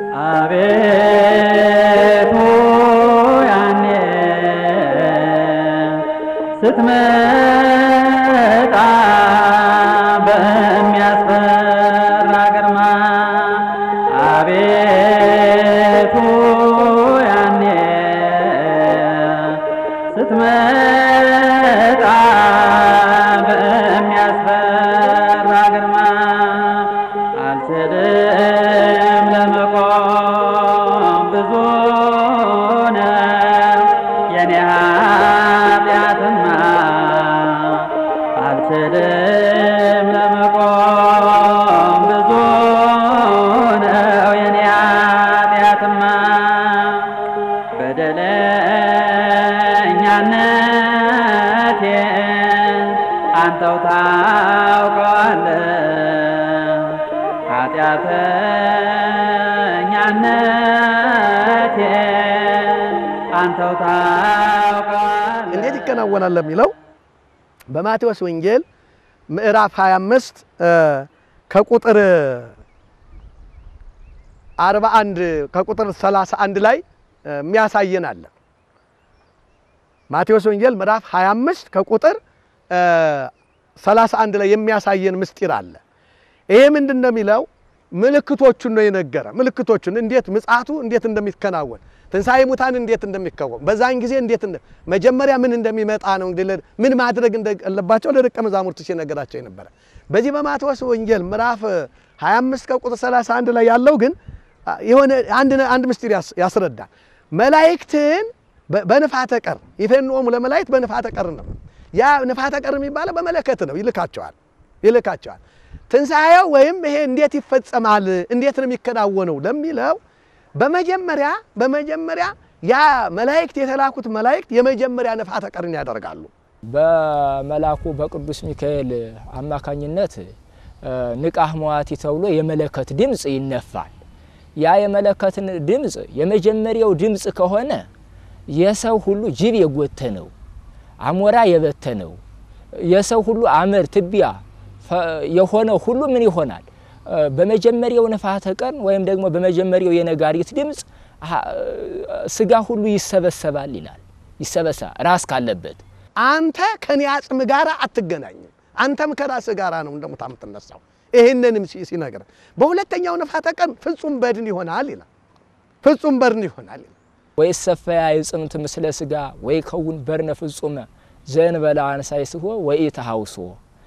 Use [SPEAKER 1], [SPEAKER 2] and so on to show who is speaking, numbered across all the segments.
[SPEAKER 1] አቤቱ ያኔ ስትመጣ በሚያስፈራ ግርማ አቤቱ ያኔ ስትመጣ በሚያስፈራ ግርማ አልችልም ለመቆም ብዙ ነው የኔ ኃጢአትማ አልችልም ለመቆም ብዙ ነው የኔ ኃጢአትማ በደለኛነቴን አንተው ታውቀዋለህ ኃጢአተኛነቴን አንተው ታውቀዋለህ
[SPEAKER 2] እንዴት ይከናወናል ለሚለው በማቴዎስ ወንጌል ምዕራፍ 25 ከቁጥር 41 ከቁጥር 31 ላይ የሚያሳየን አለ። ማቴዎስ ወንጌል ምዕራፍ 25 ከቁጥር 31 ላይ የሚያሳየን ምስጢር አለ። ይሄ ምንድን ነው የሚለው? ምልክቶቹን ነው የነገረ። ምልክቶቹን እንዴት ምጽአቱ እንዴት እንደሚከናወን ትንሣኤ ሙታን እንዴት እንደሚከወን በዛን ጊዜ እንዴት እንደ መጀመሪያ ምን እንደሚመጣ ነው እንግዲህ ለ- ምን ማድረግ እንዳለባቸው ለደቀ መዛሙርቱ ሲነገራቸው የነበረ። በዚህ በማቴዎስ ወንጌል ምዕራፍ 25 ከቁጥር 31 ላይ ያለው ግን አ, የሆነ አንድ ነ- አንድ ምስጢር ያስ- ያስረዳል። መላእክትን በ- በንፋተ ቀር ይፌንኦሙ ለመላእክት በንፋተ ቀር ነው። ያ ንፋተ ቀር የሚባለው በመለከት ነው። ይልካቸዋል ይልካቸዋል። ትንሣኤው ወይም ይሄ እንዴት ይፈጸማል፣ እንዴት ነው የሚከናወነው ለሚለው በመጀመሪያ በመጀመሪያ ያ መላእክት የተላኩት መላእክት የመጀመሪያ ንፋተ ቀርን ያደርጋሉ።
[SPEAKER 3] በመላኩ በቅዱስ ሚካኤል አማካኝነት እ፣ ንቃህ መዋቲ ተብሎ የመለከት ድምፅ ይነፋል። ያ የመለከትን ድምፅ የመጀመሪያው ድምፅ ከሆነ የሰው ሁሉ ጅብ የጎተነው አሞራ የበተነው የሰው ሁሉ አመድ ትቢያ ፈ- የሆነው ሁሉ ምን ይሆናል? እ፣ በመጀመሪያው ንፋተ ቀን ወይም ደግሞ በመጀመሪያው የነጋሪት ድምፅ አ- ስጋ ሁሉ ይሰበሰባል ይላል። ይሰበሰባል ራስ ካለበት
[SPEAKER 2] አንተ ከኔ አጽም ጋር አትገናኝም፣ አንተም ከራስ ጋር ነው እንደሙታ የምትነሳው። ይህንንም ሲ- ሲነግር በሁለተኛው ንፋተ ቀን ፍጹም በድን ይሆናል ይላል። ፍጹም በድን ይሆናል ይላል።
[SPEAKER 3] ወይ ሰፈያ የጽምት ምስለ ስጋ ወይ ከውን በርነ ፍጹመ ዘእንበለ አንሳይስሆ ወይ ተሃውሶ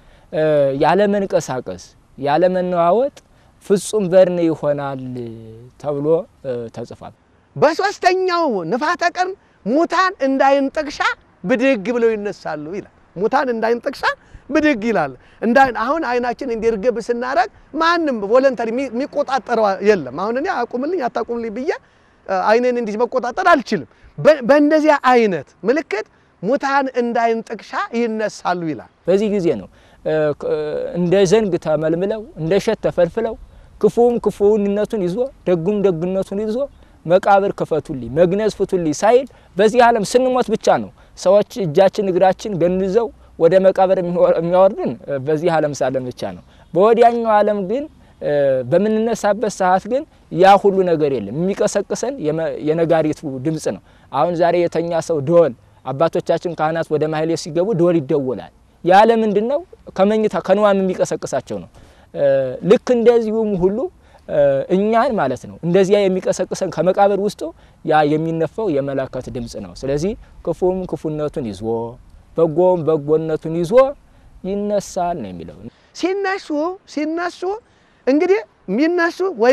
[SPEAKER 3] ያለ መንቀሳቀስ ያለ መነዋወጥ ፍጹም በርን ይሆናል ተብሎ እ፣ ተጽፏል።
[SPEAKER 2] በሶስተኛው ንፋተ ቀን ሙታን እንዳይን ጥቅሻ ብድግ ብለው ይነሳሉ ይላል። ሙታን እንዳይን ጥቅሻ ብድግ ይላል። እንዳይን አሁን አይናችን እንዲርግብ ስናረግ ማንም ቮለንተሪ የሚቆጣጠረው የለም። አሁን እኔ አቁምልኝ አታቁምልኝ ብዬ እ፣ አይኔን እንዲህ መቆጣጠር አልችልም። በ- በእንደዚያ አይነት ምልክት ሙታን እንዳይን ጥቅሻ ይነሳሉ ይላል።
[SPEAKER 3] በዚህ ጊዜ ነው እ፣ ክ- እንደ ዘንግ ተመልምለው እንደ እሸት ተፈልፍለው ክፉም ክፉነቱን ይዞ ደጉም ደግነቱን ይዞ መቃብር ክፈቱልኝ መግነዝ ፍቱልኝ ሳይል በዚህ ዓለም ስንሞት ብቻ ነው ሰዎች እጃችን እግራችን ገንዘው ወደ መቃብር የሚወ- የሚያወርድን እ፣ በዚህ ዓለም ሳለን ብቻ ነው። በወዲያኛው ዓለም ግን እ፣ በምንነሳበት ሰዓት ግን ያ ሁሉ ነገር የለም። የሚቀሰቅሰን የመ- የነጋሪቱ ድምፅ ነው። አሁን ዛሬ የተኛ ሰው ደወል አባቶቻችን ካህናት ወደ ማህሌት ሲገቡ ደወል ይደወላል። ያለ ምንድን ነው? ከመኝታ ከንዋም የሚቀሰቅሳቸው ነው። እ፣ ልክ እንደዚሁም ሁሉ እ፣ እኛን ማለት ነው እንደዚያ የሚቀሰቅሰን ከመቃብር ውስጡ ያ የሚነፋው የመለከት ድምፅ ነው። ስለዚህ ክፉም ክፉነቱን ይዞ በጎም በጎነቱን ይዞ ይነሳል ነው የሚለው።
[SPEAKER 2] ሲነሱ ሲነሱ እንግዲህ የሚነሱ ወይ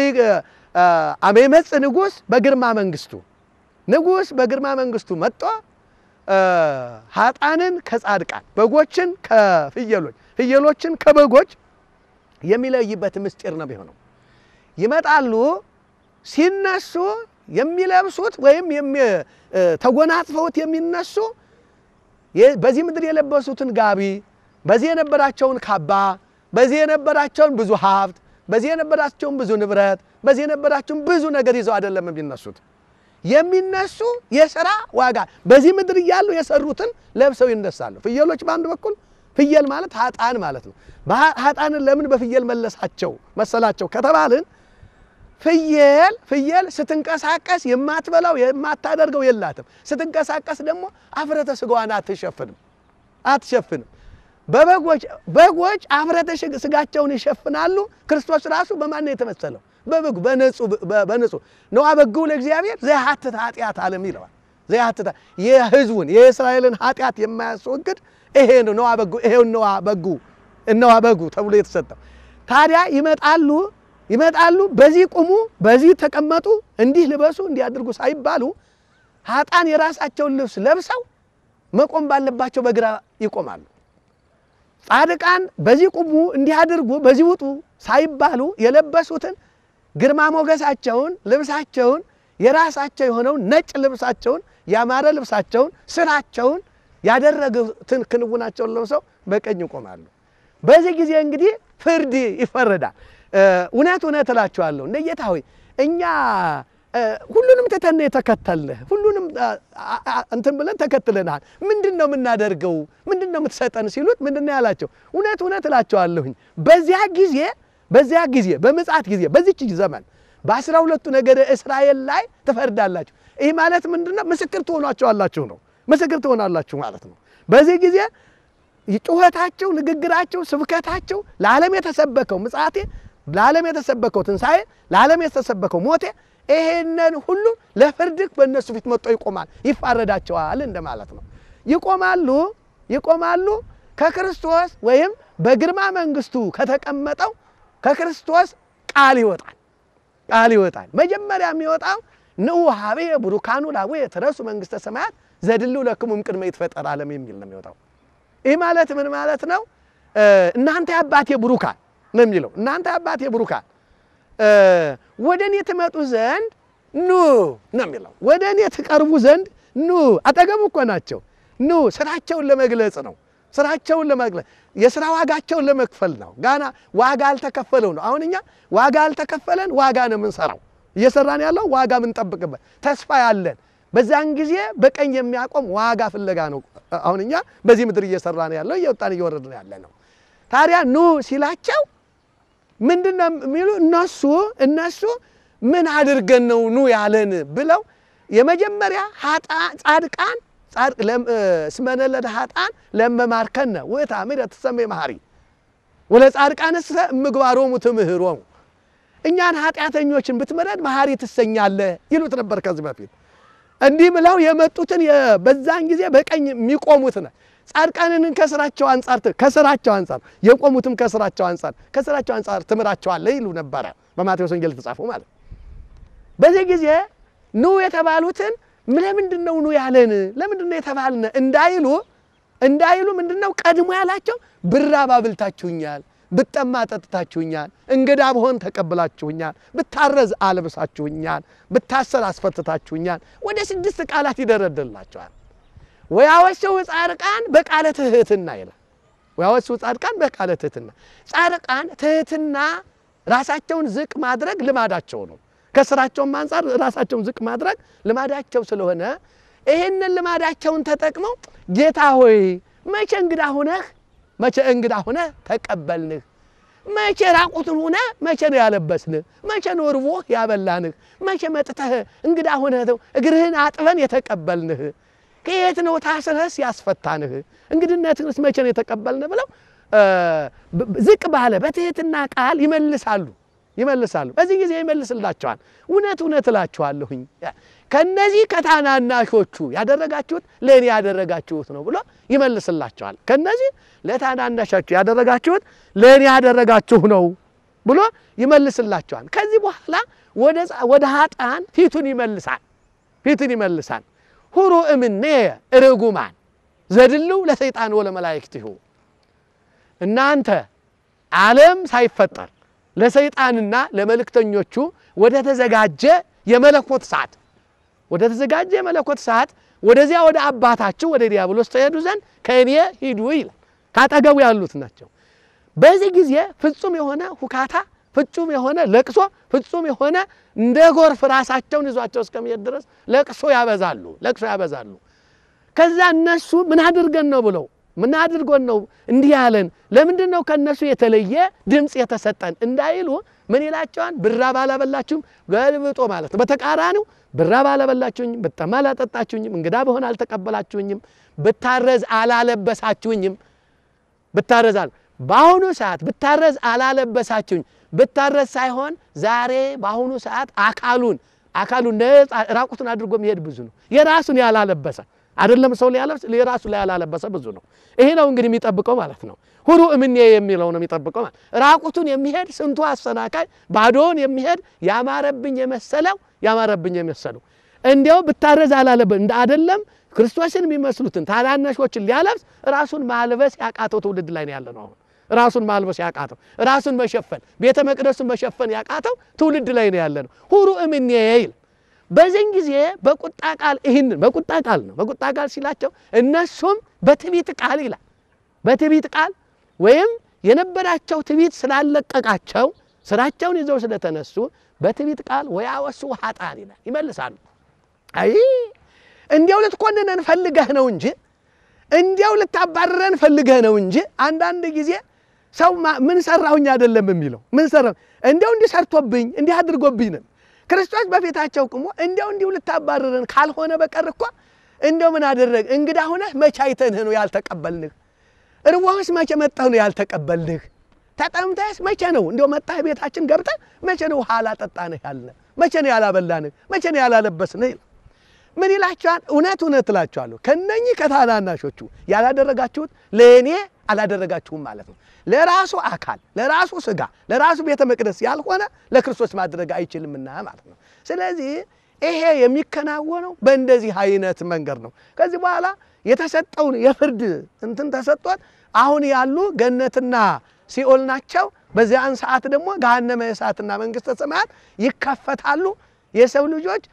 [SPEAKER 2] አሜመጽ ንጉሥ በግርማ መንግስቱ ንጉሥ በግርማ መንግስቱ መጥቶ እ፣ ሀጣንን ከጻድቃን በጎችን ከፍየሎች ፍየሎችን ከበጎች የሚለይበት ምስጢር ነው የሚሆነው። ይመጣሉ ሲነሱ የሚለብሱት ወይም የሚ- እ፣ ተጎናጽፈውት የሚነሱ የ- በዚህ ምድር የለበሱትን ጋቢ፣ በዚህ የነበራቸውን ካባ፣ በዚህ የነበራቸውን ብዙ ሀብት፣ በዚህ የነበራቸውን ብዙ ንብረት፣ በዚህ የነበራቸውን ብዙ ነገር ይዘው አይደለም የሚነሱት። የሚነሱ የሥራ ዋጋ በዚህ ምድር እያሉ የሰሩትን ለብሰው ይነሳሉ። ፍየሎች በአንድ በኩል ፍየል ማለት ሀጣን ማለት ነው። በሀ- ሀጣንን ለምን በፍየል መለሳቸው መሰላቸው ከተባልን ፍየል ፍየል ስትንቀሳቀስ የማትበላው የማታደርገው የላትም። ስትንቀሳቀስ ደግሞ አፍረተ ስጋዋን አትሸፍንም አትሸፍንም። በበጎች በጎች አፍረተ ሽግ- ስጋቸውን ይሸፍናሉ። ክርስቶስ ራሱ በማን ነው የተመሰለው? በበጉ በንጹህ በንጹህ ነዋ በጉ ለእግዚአብሔር ዘያሐትት ኃጢአት ዓለም ይለዋል። ዘያሐትት የሕዝቡን የእስራኤልን ኃጢአት የማያስወግድ ይሄ ነው ነዋ በጉ ይሄው ነዋ በጉ እነዋ በጉ ተብሎ የተሰጠው። ታዲያ ይመጣሉ ይመጣሉ፣ በዚህ ቁሙ፣ በዚህ ተቀመጡ፣ እንዲህ ልበሱ፣ እንዲህ አድርጉ ሳይባሉ ኃጥአን የራሳቸውን ልብስ ለብሰው መቆም ባለባቸው በግራ ይቆማሉ። ጻድቃን በዚህ ቁሙ፣ እንዲህ አድርጉ፣ በዚህ ውጡ ሳይባሉ የለበሱትን ግርማ ሞገሳቸውን ልብሳቸውን የራሳቸው የሆነውን ነጭ ልብሳቸውን ያማረ ልብሳቸውን ስራቸውን ያደረጉትን ክንውናቸውን ለብሰው በቀኝ ይቆማሉ። በዚህ ጊዜ እንግዲህ ፍርድ ይፈረዳል። እውነት እውነት እላችኋለሁ እንደ ጌታ ሆይ እኛ እ፣ ሁሉንም ትተን የተከተልንህ ሁሉንም አ- አ- እንትን ብለን ተከትለናል። ምንድን ነው የምናደርገው? ምንድን ነው የምትሰጠን ሲሉት ምንድን ነው ያላቸው? እውነት እውነት እላቸዋለሁኝ በዚያ ጊዜ በዚያ ጊዜ በምጽአት ጊዜ በዚች ዘመን በአስራ ሁለቱ ነገደ እስራኤል ላይ ትፈርዳላችሁ። ይህ ማለት ምንድን ነው? ምስክር ትሆኗቸዋላችሁ ነው። ምስክር ትሆናላችሁ ማለት ነው። በዚህ ጊዜ ጩኸታቸው፣ ንግግራቸው፣ ስብከታቸው ለዓለም የተሰበከው ምጽአቴ፣ ለዓለም የተሰበከው ትንሣኤ፣ ለዓለም የተሰበከው ሞቴ ይሄንን ሁሉ ለፍርድክ በእነሱ ፊት መጥቶ ይቆማል፣ ይፋረዳቸዋል እንደማለት ነው። ይቆማሉ ይቆማሉ ከክርስቶስ ወይም በግርማ መንግስቱ ከተቀመጠው ከክርስቶስ ቃል ይወጣል ቃል ይወጣል። መጀመሪያ የሚወጣው ንዑ ሀቤ ቡሩካኑ ላቡየ ትረሱ መንግስተ ሰማያት ዘድሉ ለክሙ እምቅድመ ይትፈጠር ዓለም የሚል ነው የሚወጣው። ይህ ማለት ምን ማለት ነው? እናንተ የአባቴ ቡሩካን ነው የሚለው። እናንተ የአባቴ ቡሩካን ወደ እኔ ትመጡ ዘንድ ኑ ነው የሚለው። ወደ እኔ ትቀርቡ ዘንድ ኑ። አጠገቡ እኮ ናቸው። ኑ ስራቸውን ለመግለጽ ነው። ስራቸውን ለመግለጽ የስራ ዋጋቸውን ለመክፈል ነው። ጋና ዋጋ አልተከፈለው ነው። አሁን እኛ ዋጋ አልተከፈለን ዋጋ ነው የምንሰራው። እየሰራን ያለው ዋጋ የምንጠብቅበት ተስፋ ያለን በዛን ጊዜ በቀኝ የሚያቆም ዋጋ ፍለጋ ነው። አሁን እኛ በዚህ ምድር እየሰራን ያለው እየወጣን እየወረድን ያለ ነው። ታዲያ ኑ ሲላቸው ምንድን ነው የሚሉ እነሱ እነሱ ምን አድርገን ነው ኑ ያለን ብለው የመጀመሪያ ጻድቃን እስመነለደ ኃጥአን ለመማርከነ ወተአምር ትሰመይ መሐሪ ወለ ጻድቃንስ ምግባሮሙ ትምህሮሙ እኛን ኃጢአተኞችን ብትምረን መሐሪ ትሰኛለህ ይሉት ነበር ከዚህ በፊት እንዲህ ብለው የመጡትን በዛን ጊዜ በቀኝ የሚቆሙት ነው። ጻድቃንን ከስራቸው አንጻር ከስራቸው አንጻር የቆሙትም ከስራቸው አንጻር ከስራቸው አንጻር ትምራቸዋለህ ይሉ ነበረ በማቴዎስ ወንጌል የተጻፈው ማለት በዚህ ጊዜ ኑ የተባሉትን ለምንድን ነው ኑ ያለን ለምንድን ነው የተባልነ እንዳይሉ እንዳይሉ ምንድን ነው ቀድሞ ያላቸው ብራብ አብልታችሁኛል፣ ብጠማ ጠጥታችሁኛል፣ እንግዳ ብሆን ተቀብላችሁኛል፣ ብታረዝ አልብሳችሁኛል፣ ብታሰር አስፈትታችሁኛል። ወደ ስድስት ቃላት ይደረድርላቸዋል። ወያወሰው ጻድቃን በቃለ ትህትና ይላል። ወያወሰው ጻድቃን በቃለ ትህትና። ጻድቃን ትህትና ራሳቸውን ዝቅ ማድረግ ልማዳቸው ነው። ከስራቸውም አንጻር ራሳቸውን ዝቅ ማድረግ ልማዳቸው ስለሆነ ይህንን ልማዳቸውን ተጠቅመው ጌታ ሆይ መቼ እንግዳ ሁነህ መቼ እንግዳ ሁነህ ተቀበልንህ? መቼ ራቁትን ሁነህ መቼ ነው ያለበስንህ? መቼ ነው ርቦህ ያበላንህ? መቼ መጥተህ እንግዳ ሁነህ እግርህን አጥበን የተቀበልንህ? ከየት ነው ታስረህስ ያስፈታንህ? እንግድነትንስ መቼ ነው የተቀበልንህ? ብለው ዝቅ ባለ በትህትና ቃል ይመልሳሉ ይመልሳሉ። በዚህ ጊዜ ይመልስላቸዋል። እውነት እውነት እላችኋለሁኝ ከነዚህ ከታናናሾቹ ያደረጋችሁት ለእኔ ያደረጋችሁት ነው ብሎ ይመልስላቸዋል። ከነዚህ ለታናናሾቹ ያደረጋችሁት ለእኔ ያደረጋችሁ ነው ብሎ ይመልስላቸዋል። ከዚህ በኋላ ወደ ኃጥአን ፊቱን ይመልሳል ፊቱን ይመልሳል። ሁሩ እምኔ ርጉማን ዘድልው ለሰይጣን ወለመላእክቲሁ እናንተ ዓለም ሳይፈጠር ለሰይጣንና ለመልእክተኞቹ ወደ ተዘጋጀ የመለኮት ሰዓት ወደ ተዘጋጀ የመለኮት ሰዓት ወደዚያ ወደ አባታችሁ ወደ ዲያብሎስ ተሄዱ ዘንድ ከእኔ ሂዱ ይላል። ካጠገቡ ያሉት ናቸው። በዚህ ጊዜ ፍጹም የሆነ ሁካታ፣ ፍጹም የሆነ ለቅሶ፣ ፍጹም የሆነ እንደ ጎርፍ ራሳቸውን ይዟቸው እስከሚሄድ ድረስ ለቅሶ ያበዛሉ፣ ለቅሶ ያበዛሉ። ከዛ እነሱ ምን አድርገን ነው ብለው ምን አድርጎን ነው እንዲህ ያለን? ለምንድን ነው ከእነሱ የተለየ ድምፅ የተሰጠን እንዳይሉ ምን ይላቸዋል? ብራብ አላበላችሁም፣ ገልብጦ ማለት ነው። በተቃራኒው ብራብ አላበላችሁኝም፣ ብጠማ አላጠጣችሁኝም፣ እንግዳ በሆን አልተቀበላችሁኝም፣ ብታረዝ አላለበሳችሁኝም። ብታረዝ አለ በአሁኑ ሰዓት ብታረዝ አላለበሳችሁኝ። ብታረዝ ሳይሆን ዛሬ በአሁኑ ሰዓት አካሉን አካሉን ነፃ ራቁቱን አድርጎ የሚሄድ ብዙ ነው። የራሱን ያላለበሰ አይደለም ሰው ሊያለብስ የራሱ ላይ ያላለበሰ ብዙ ነው። ይሄ ነው እንግዲህ የሚጠብቀው ማለት ነው። ሁሩ እምኔ የሚለው ነው የሚጠብቀው ማለት ራቁቱን የሚሄድ ስንቱ አሰናካይ፣ ባዶውን የሚሄድ ያማረብኝ የመሰለው ያማረብኝ የመሰለው እንዲያው ብታረዝ አላለበ እንደ አይደለም ክርስቶስን የሚመስሉትን ታናናሾችን ሊያለብስ ራሱን ማልበስ ያቃተው ትውልድ ላይ ነው ያለ ነው አሁን ራሱን ማልበስ ያቃተው ራሱን መሸፈን ቤተ መቅደሱን መሸፈን ያቃተው ትውልድ ላይ ነው ያለ ነው። ሁሩ እምኔ ይል በዚህን ጊዜ በቁጣ ቃል ይህንን በቁጣ ቃል ነው በቁጣ ቃል ሲላቸው እነሱም በትዕቢት ቃል ይላል በትዕቢት ቃል ወይም የነበራቸው ትዕቢት ስላለቀቃቸው ስራቸውን ይዘው ስለተነሱ በትዕቢት ቃል ወያወሱ ኃጥአን ይላል ይመልሳሉ። አይ እንዲያው ልትኮንነን ፈልገህ ነው እንጂ እንዲያው ልታባርረን ፈልገህ ነው እንጂ አንዳንድ ጊዜ ሰው ምን ሰራሁኝ አይደለም የሚለው ምን ሰራ እንዲያው እንዲህ ሰርቶብኝ እንዲህ አድርጎብኝ ነው። ክርስቶስ በፊታቸው ቁሞ እንዲያው እንዲሁ ልታባርረን ካልሆነ በቀር እኮ እንዲያው ምን አደረግ እንግዳ ሁነህ መቼ አይተንህ ነው ያልተቀበልንህ? እርቦህስ መቼ መጣህ ነው ያልተቀበልንህ? ተጠምተህስ መቼ ነው እንዲያው መጣህ ቤታችን ገብተህ መቼ ነው ውሃ አላጠጣንህ ያልነህ? መቼ ነው ያላበላንህ? መቼ ነው ያላለበስንህ? ምን ይላቸዋል? እውነት እውነት እላቸዋለሁ ከነኚህ ከታናናሾቹ ያላደረጋችሁት ለእኔ አላደረጋችሁም ማለት ነው። ለራሱ አካል፣ ለራሱ ስጋ፣ ለራሱ ቤተ መቅደስ ያልሆነ ለክርስቶስ ማድረግ አይችልምና ማለት ነው። ስለዚህ ይሄ የሚከናወነው በእንደዚህ አይነት መንገድ ነው። ከዚህ በኋላ የተሰጠውን የፍርድ እንትን ተሰጥቶት አሁን ያሉ ገነትና ሲኦል ናቸው። በዚያን ሰዓት ደግሞ ገሃነመ እሳትና መንግሥተ ሰማያት ይከፈታሉ። የሰው ልጆች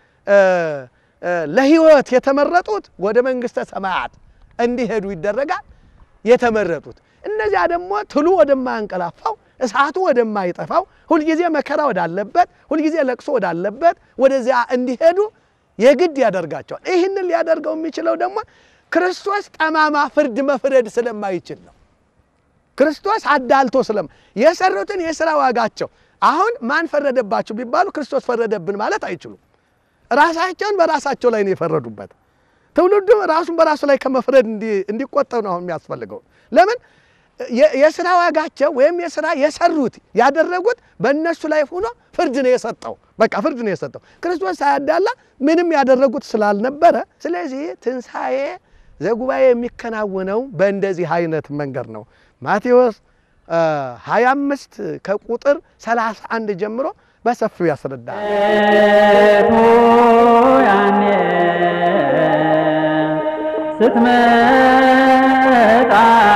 [SPEAKER 2] ለሕይወት የተመረጡት ወደ መንግሥተ ሰማያት እንዲሄዱ ይደረጋል። የተመረጡት እነዚያ ደግሞ ትሉ ወደማያንቀላፋው እሳቱ ወደማይጠፋው ሁልጊዜ መከራ ወዳለበት ሁልጊዜ ለቅሶ ወዳለበት ወደዚያ እንዲሄዱ የግድ ያደርጋቸዋል። ይህንን ሊያደርገው የሚችለው ደግሞ ክርስቶስ ጠማማ ፍርድ መፍረድ ስለማይችል ነው። ክርስቶስ አዳልቶ ስለም የሰሩትን የሥራ ዋጋቸው አሁን ማን ፈረደባችሁ ቢባሉ ክርስቶስ ፈረደብን ማለት አይችሉም። ራሳቸውን በራሳቸው ላይ ነው የፈረዱበት። ትውልዱ ራሱን በራሱ ላይ ከመፍረድ እንዲቆጠብ ነው አሁን የሚያስፈልገው። ለምን የስራ ዋጋቸው ወይም የስራ የሰሩት ያደረጉት በእነሱ ላይ ሆኖ ፍርድ ነው የሰጠው። በቃ ፍርድ ነው የሰጠው። ክርስቶስ ሳያዳላ ምንም ያደረጉት ስላልነበረ፣ ስለዚህ ትንሣኤ ዘጉባኤ የሚከናወነው በእንደዚህ አይነት መንገድ ነው። ማቴዎስ 25 ከቁጥር 31 ጀምሮ በሰፊው ያስረዳል።
[SPEAKER 1] ያኔ ስትመጣ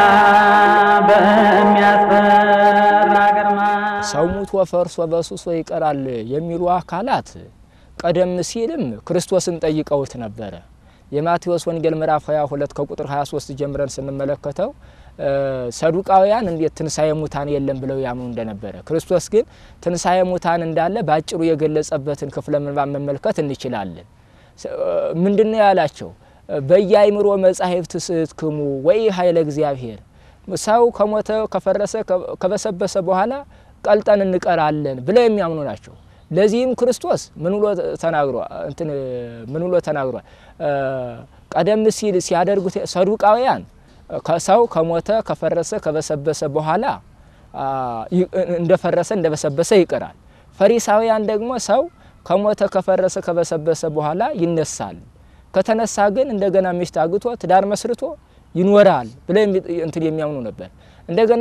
[SPEAKER 1] በሚያስፈራ ግርማ
[SPEAKER 3] ሰው ሙቶ ፈርሶ በሱሶ ይቀራል የሚሉ አካላት ቀደም ሲልም ክርስቶስን ጠይቀውት ነበረ። የማቴዎስ ወንጌል ምዕራፍ 22 ከቁጥር 23 ጀምረን ስንመለከተው ሰዱቃውያን እንዴት ትንሣኤ ሙታን የለም ብለው ያምኑ እንደነበረ፣ ክርስቶስ ግን ትንሣኤ ሙታን እንዳለ በአጭሩ የገለጸበትን ክፍለ ምንባብ መመልከት እንችላለን። ምንድነው ያላቸው? በየአይምሮ መጻሕፍት ስትክሙ ወይ ኃይለ እግዚአብሔር ሰው ከሞተ ከፈረሰ ከበሰበሰ በኋላ ቀልጠን እንቀራለን ብለው የሚያምኑ ናቸው። ለዚህም ክርስቶስ ምን ብሎ ተናግሯል? እንትን ምን ብሎ ተናግሯል? ቀደም ሲል ሲያደርጉት ሰዱቃውያን ሰው ከሞተ ከፈረሰ ከበሰበሰ በኋላ እንደፈረሰ እንደበሰበሰ ይቀራል። ፈሪሳውያን ደግሞ ሰው ከሞተ ከፈረሰ ከበሰበሰ በኋላ ይነሳል፣ ከተነሳ ግን እንደገና ሚስት አግቶ ትዳር መስርቶ ይኖራል ብለው እንትን የሚያምኑ ነበር። እንደገና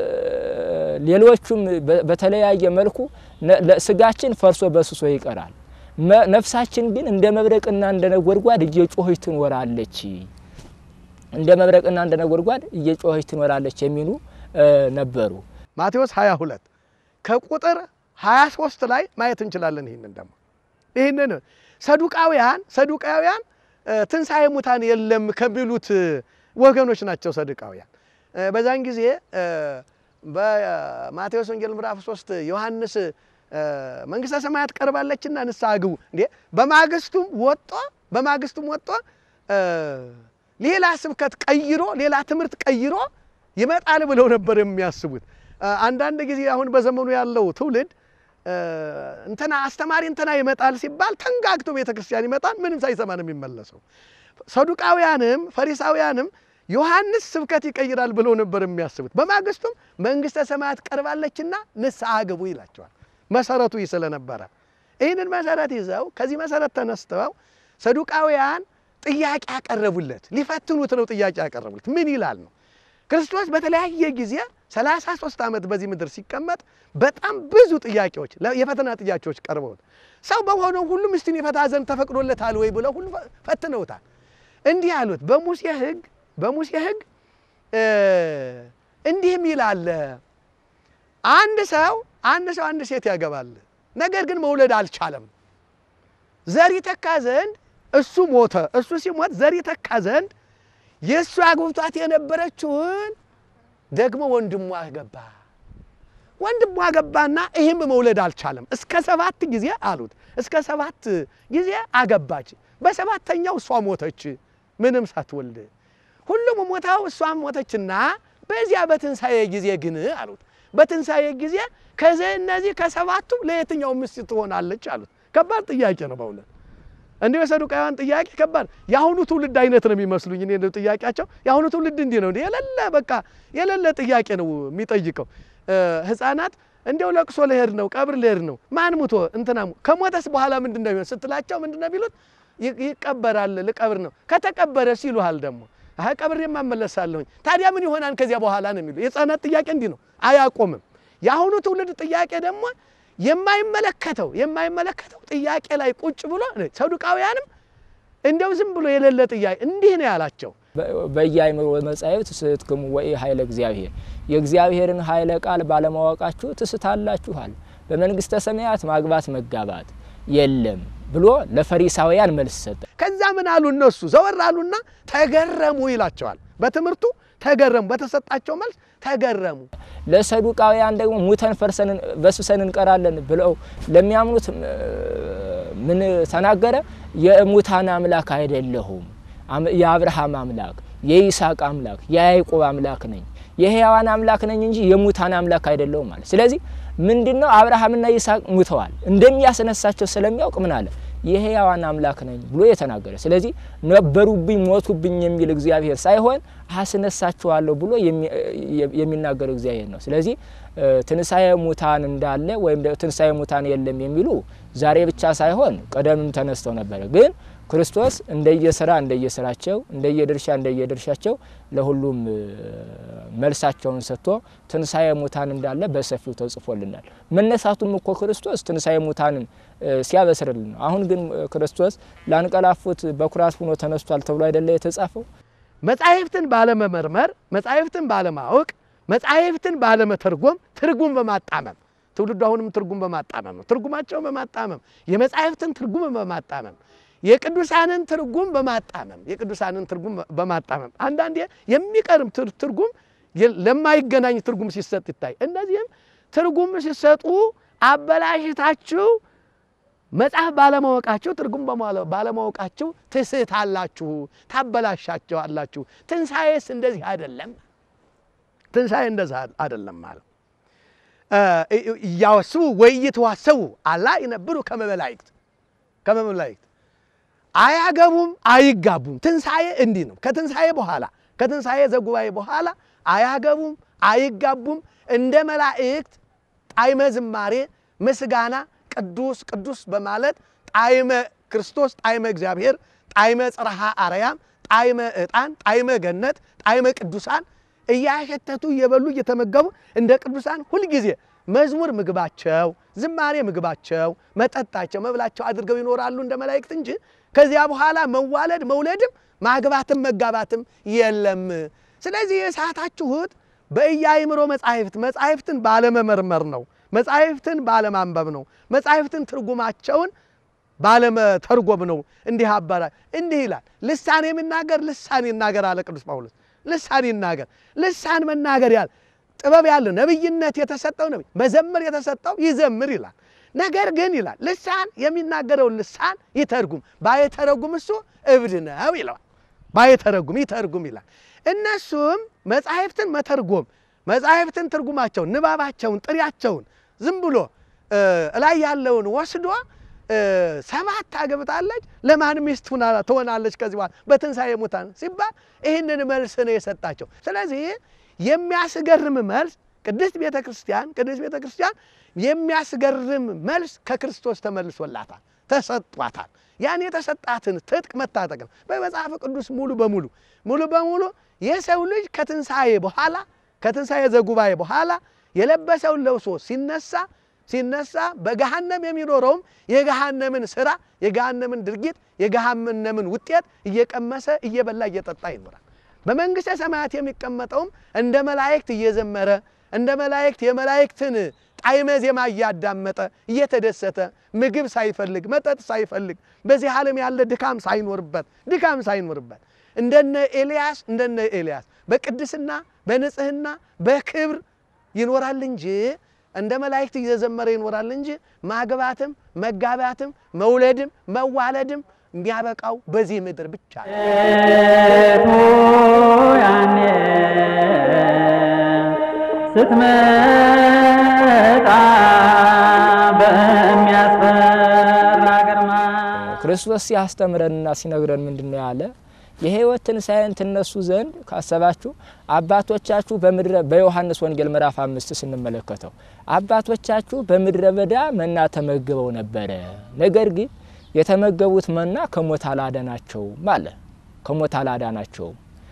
[SPEAKER 3] ሌሎቹም በተለያየ መልኩ ስጋችን ፈርሶ በስሶ ይቀራል፣ ነፍሳችን ግን እንደ መብረቅና እንደ ነጎድጓድ እየጮኸች ትኖራለች እንደ መብረቅና እንደ ነጎድጓድ እየጮኸች ትኖራለች የሚሉ ነበሩ።
[SPEAKER 2] ማቴዎስ 22 ከቁጥር 23 ላይ ማየት እንችላለን። ይህንን ደግሞ ይህንን ሰዱቃውያን ሰዱቃውያን ትንሣኤ ሙታን የለም ከሚሉት ወገኖች ናቸው። ሰዱቃውያን በዛን ጊዜ በማቴዎስ ወንጌል ምዕራፍ 3 ዮሐንስ መንግሥተ ሰማያት ቀርባለችና ንስሐ ግቡ እንዴ በማግስቱም ወጦ በማግስቱም ወጦ ሌላ ስብከት ቀይሮ ሌላ ትምህርት ቀይሮ ይመጣል ብለው ነበር የሚያስቡት። አንዳንድ ጊዜ አሁን በዘመኑ ያለው ትውልድ እንትና አስተማሪ እንትና ይመጣል ሲባል ተንጋግቶ ቤተ ክርስቲያን ይመጣል፣ ምንም ሳይሰማ ነው የሚመለሰው። ሰዱቃውያንም ፈሪሳውያንም ዮሐንስ ስብከት ይቀይራል ብለው ነበር የሚያስቡት። በማግስቱም መንግሥተ ሰማያት ቀርባለችና ንስሐ ግቡ ይላቸዋል። መሰረቱ ይህ ስለነበረ ይህንን መሰረት ይዘው ከዚህ መሰረት ተነስተው ሰዱቃውያን ጥያቄ ያቀረቡለት ሊፈትኑት ነው። ጥያቄ ያቀረቡለት ምን ይላል ነው። ክርስቶስ በተለያየ ጊዜ 33 ዓመት በዚህ ምድር ሲቀመጥ በጣም ብዙ ጥያቄዎች የፈተና ጥያቄዎች ቀርበውት ሰው በሆነው ሁሉ ሚስቱን የፈታ ዘንድ ተፈቅዶለታል ወይ ብለው ሁሉ ፈትነውታል። እንዲህ አሉት በሙሴ ሕግ በሙሴ ሕግ እንዲህም ይላል አንድ ሰው አንድ ሰው አንድ ሴት ያገባል፣ ነገር ግን መውለድ አልቻለም። ዘር ይተካ ዘንድ እሱ ሞተ። እሱ ሲሞት ዘር ይተካ ዘንድ የእሱ አግብቷት የነበረችውን ደግሞ ወንድሟ አገባ። ወንድሟ አገባና ይህም መውለድ አልቻለም። እስከ ሰባት ጊዜ አሉት። እስከ ሰባት ጊዜ አገባች። በሰባተኛው እሷ ሞተች፣ ምንም ሳትወልድ። ሁሉም ሞታው እሷም ሞተችና በዚያ በትንሣኤ ጊዜ ግን አሉት በትንሣኤ ጊዜ ከዚህ እነዚህ ከሰባቱ ለየትኛው ሚስት ትሆናለች አሉት። ከባድ ጥያቄ ነው በእውነት እንዲሁ የሰዱቃውያን ጥያቄ ከባድ የአሁኑ ትውልድ አይነት ነው የሚመስሉኝ እኔ ጥያቄያቸው። የአሁኑ ትውልድ እንዲህ ነው የሌለ በቃ የሌለ ጥያቄ ነው የሚጠይቀው። ሕፃናት እንዲያው ለቅሶ ልሄድ ነው ቀብር ልሄድ ነው ማን ሙቶ እንትና ከሞተስ በኋላ ምንድን ነው የሚሆን ስትላቸው ምንድን ነው የሚሉት? ይቀበራል ልቀብር ነው ከተቀበረስ ይሉሃል ደግሞ አይ ቀብሬ እመለሳለሁኝ ታዲያ ምን ይሆናል ከዚያ በኋላ ነው የሚሉ የሕፃናት ጥያቄ እንዲህ ነው አያቆምም። የአሁኑ ትውልድ ጥያቄ ደግሞ የማይመለከተው የማይመለከተው ጥያቄ ላይ ቁጭ ብሎ ሰዱቃውያንም እንደው ዝም ብሎ የሌለ ጥያቄ እንዲህ ነው ያላቸው።
[SPEAKER 3] በየአእምሮ መጻሕፍት ትስትክሙ ወኢ ኃይለ እግዚአብሔር የእግዚአብሔርን ኃይለ ቃል ባለማወቃችሁ ትስታላችኋል። በመንግሥተ ሰማያት ማግባት መጋባት የለም ብሎ ለፈሪሳውያን መልስ ሰጠ። ከዛ
[SPEAKER 2] ምን አሉ እነሱ ዘወር አሉና ተገረሙ ይላቸዋል። በትምህርቱ ተገረሙ፣ በተሰጣቸው መልስ ተገረሙ።
[SPEAKER 3] ለሰዱቃውያን ደግሞ ሙተን ፈርሰን በስብሰን እንቀራለን ብለው ለሚያምኑት ምን ተናገረ? የሙታን አምላክ አይደለሁም፣ የአብርሃም አምላክ፣ የይስሐቅ አምላክ፣ የያዕቆብ አምላክ ነኝ፣ የሕያዋን አምላክ ነኝ እንጂ የሙታን አምላክ አይደለሁም ማለት። ስለዚህ ምንድነው አብርሃምና ይስሐቅ ሙተዋል እንደሚያስነሳቸው ስለሚያውቅ ምን አለ የሕያዋን አምላክ ነኝ ብሎ የተናገረ። ስለዚህ ነበሩብኝ ሞቱብኝ የሚል እግዚአብሔር ሳይሆን አስነሳችኋለሁ ብሎ የሚናገር እግዚአብሔር ነው። ስለዚህ ትንሣኤ ሙታን እንዳለ ወይም ትንሣኤ ሙታን የለም የሚሉ ዛሬ ብቻ ሳይሆን ቀደምም ተነስተው ነበረ። ግን ክርስቶስ እንደየስራ እንደየስራቸው እንደየድርሻ እንደየድርሻቸው ለሁሉም መልሳቸውን ሰጥቶ ትንሣኤ ሙታን እንዳለ በሰፊው ተጽፎልናል። መነሳቱም እኮ ክርስቶስ ትንሣኤ ሙታንን ሲያበስርልን ነው። አሁን ግን ክርስቶስ ላንቀላፉት በኩራት ሆኖ ተነስቷል ተብሎ አይደለ የተጻፈው?
[SPEAKER 2] መጻሕፍትን ባለመመርመር፣ መጻሕፍትን ባለማወቅ፣ መጻሕፍትን ባለመተርጎም፣ ትርጉም በማጣመም ትውልዱ አሁንም ትርጉም በማጣመም ነው። ትርጉማቸውን በማጣመም የመጻሕፍትን ትርጉም በማጣመም የቅዱሳንን ትርጉም በማጣመም የቅዱሳንን ትርጉም በማጣመም አንዳንዴ የሚቀርም ትርጉም ለማይገናኝ ትርጉም ሲሰጥ ይታይ። እነዚህም ትርጉም ሲሰጡ አበላሽታችሁ መጽሐፍ ባለማወቃችሁ ትርጉም ባለማወቃችሁ ትስታላችሁ፣ ታበላሻቸዋላችሁ። ትንሣኤስ እንደዚህ አይደለም። ትንሣኤ እንደዚህ አይደለም ማለት እያወስቡ ወይትዋሰቡ አላ ይነብሩ ከመ መላእክት ከመ መላእክት አያገቡም አይጋቡም። ትንሣኤ እንዲህ ነው። ከትንሣኤ በኋላ ከትንሣኤ ዘጉባኤ በኋላ አያገቡም አይጋቡም። እንደ መላእክት ጣዕመ ዝማሬ ምስጋና ቅዱስ ቅዱስ በማለት ጣዕመ ክርስቶስ ጣዕመ እግዚአብሔር ጣዕመ ጽርሐ አርያም ጣዕመ ዕጣን ጣዕመ ገነት ጣዕመ ቅዱሳን እያሸተቱ እየበሉ እየተመገቡ እንደ ቅዱሳን ሁልጊዜ መዝሙር ምግባቸው፣ ዝማሬ ምግባቸው፣ መጠጣቸው፣ መብላቸው አድርገው ይኖራሉ እንደ መላእክት እንጂ ከዚያ በኋላ መዋለድ መውለድም ማግባትም መጋባትም የለም። ስለዚህ የሳታችሁት በኢያእምሮ መጻሕፍት መጻሕፍትን ባለመመርመር ነው። መጻሕፍትን ባለማንበብ ነው። መጻሕፍትን ትርጉማቸውን ባለመተርጎም ነው። እንዲህ አባራ እንዲህ ይላል። ልሳን የሚናገር ልሳን ይናገር አለ ቅዱስ ጳውሎስ። ልሳን ይናገር። ልሳን መናገር ያለ ጥበብ ያለው ነቢይነት የተሰጠው ነቢይ መዘመር የተሰጠው ይዘምር ይላል። ነገር ግን ይላል ልሳን የሚናገረውን ልሳን ይተርጉም፣ ባይተረጉም እሱ እብድ ነው ይለዋል። ባይተረጉም ይተርጉም ይላል። እነሱም መጻሕፍትን መተርጎም መጻሕፍትን ትርጉማቸውን፣ ንባባቸውን፣ ጥሪያቸውን ዝም ብሎ እላይ ያለውን ወስዶ ሰባት አገብታለች ለማን ሚስት ትሆናለች ከዚህ በኋላ በትንሣኤ ሙታን ሲባል ይህንን መልስ ነው የሰጣቸው። ስለዚህ የሚያስገርም መልስ ቅድስት ቤተ ክርስቲያን ቅድስት ቤተ ክርስቲያን የሚያስገርም መልስ ከክርስቶስ ተመልሶላታል፣ ተሰጧታል። ያን የተሰጣትን ትጥቅ መታጠቅ ነው። በመጽሐፍ ቅዱስ ሙሉ በሙሉ ሙሉ በሙሉ የሰው ልጅ ከትንሣኤ በኋላ ከትንሣኤ ዘጉባኤ በኋላ የለበሰውን ለብሶ ሲነሳ ሲነሳ በገሃነም የሚኖረውም የገሃነምን ስራ የገሃነምን ድርጊት የገሃነምን ውጤት እየቀመሰ እየበላ እየጠጣ ይኖራል። በመንግሥተ ሰማያት የሚቀመጠውም እንደ መላእክት እየዘመረ እንደ መላእክት የመላእክትን ጣዕመ ዜማ እያዳመጠ እየተደሰተ ምግብ ሳይፈልግ መጠጥ ሳይፈልግ በዚህ ዓለም ያለ ድካም ሳይኖርበት ድካም ሳይኖርበት እንደነ ኤልያስ እንደነ ኤልያስ በቅድስና በንጽህና በክብር ይኖራል እንጂ እንደ መላእክት እየዘመረ ይኖራል እንጂ ማግባትም መጋባትም መውለድም መዋለድም የሚያበቃው በዚህ ምድር ብቻ ነው።
[SPEAKER 1] ሴቱ ያኔ ስትመጣ በሚያስፈራ ግርማ
[SPEAKER 3] ክርስቶስ ሲያስተምረንና ሲነግረን ምንድን ነው ያለ? የሕይወት ትንሣኤን ትነሱ ዘንድ ካሰባችሁ አባቶቻችሁ በምድረ በዮሐንስ ወንጌል ምዕራፍ አምስት ስንመለከተው አባቶቻችሁ በምድረ በዳ መና ተመግበው ነበረ፣ ነገር ግን የተመገቡት መና ከሞት አላዳናቸውም አለ። ከሞት አላዳናቸውም።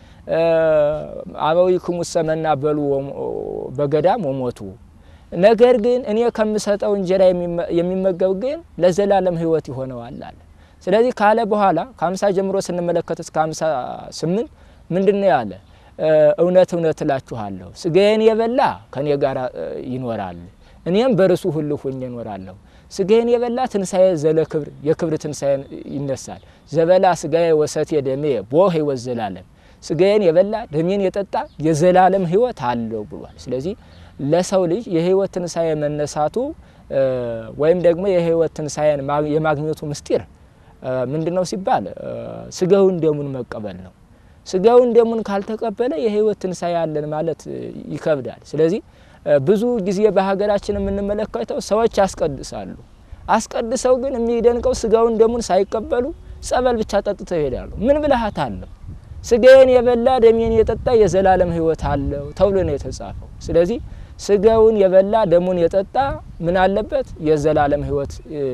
[SPEAKER 3] አበዊክሙሰ መና በሉ በገዳም ወሞቱ ነገር ግን እኔ ከምሰጠው እንጀራ የሚመገብ ግን ለዘላለም ሕይወት ይሆነዋል አለ። ስለዚህ ካለ በኋላ ከሀምሳ ጀምሮ ስንመለከት እስከ ሀምሳ ስምንት ምንድን ነው ያለ? እውነት እውነት እላችኋለሁ ስጋዬን የበላ ከእኔ ጋር ይኖራል፣ እኔም በርሱ ሁሉ ሁኜ እኖራለሁ። ስጋዬን የበላ ትንሣኤ ዘለ ክብር የክብር ትንሣኤ ይነሳል። ዘበላ ስጋዬ ወሰቴ ደሜ ቦ ሕይወት ዘላለም ስጋዬን የበላ ደሜን የጠጣ የዘላለም ሕይወት አለው ብሏል። ስለዚህ ለሰው ልጅ የሕይወት ትንሣኤ መነሳቱ ወይም ደግሞ የሕይወት ትንሣኤን የማግኘቱ ምስጢር ምንድን ነው ሲባል ስጋውን ደሙን መቀበል ነው። ስጋውን ደሙን ካልተቀበለ የሕይወት ትንሣኤ አለን ማለት ይከብዳል። ስለዚህ ብዙ ጊዜ በሀገራችን የምንመለከተው ሰዎች ያስቀድሳሉ። አስቀድሰው ግን የሚደንቀው ስጋውን ደሙን ሳይቀበሉ ጸበል ብቻ ጠጥተው ይሄዳሉ። ምን ብልሃት አለው? ስጋዬን የበላ ደሜን የጠጣ የዘላለም ሕይወት አለው ተብሎ ነው የተጻፈው። ስለዚህ ስጋውን የበላ ደሙን የጠጣ ምን አለበት? የዘላለም ሕይወት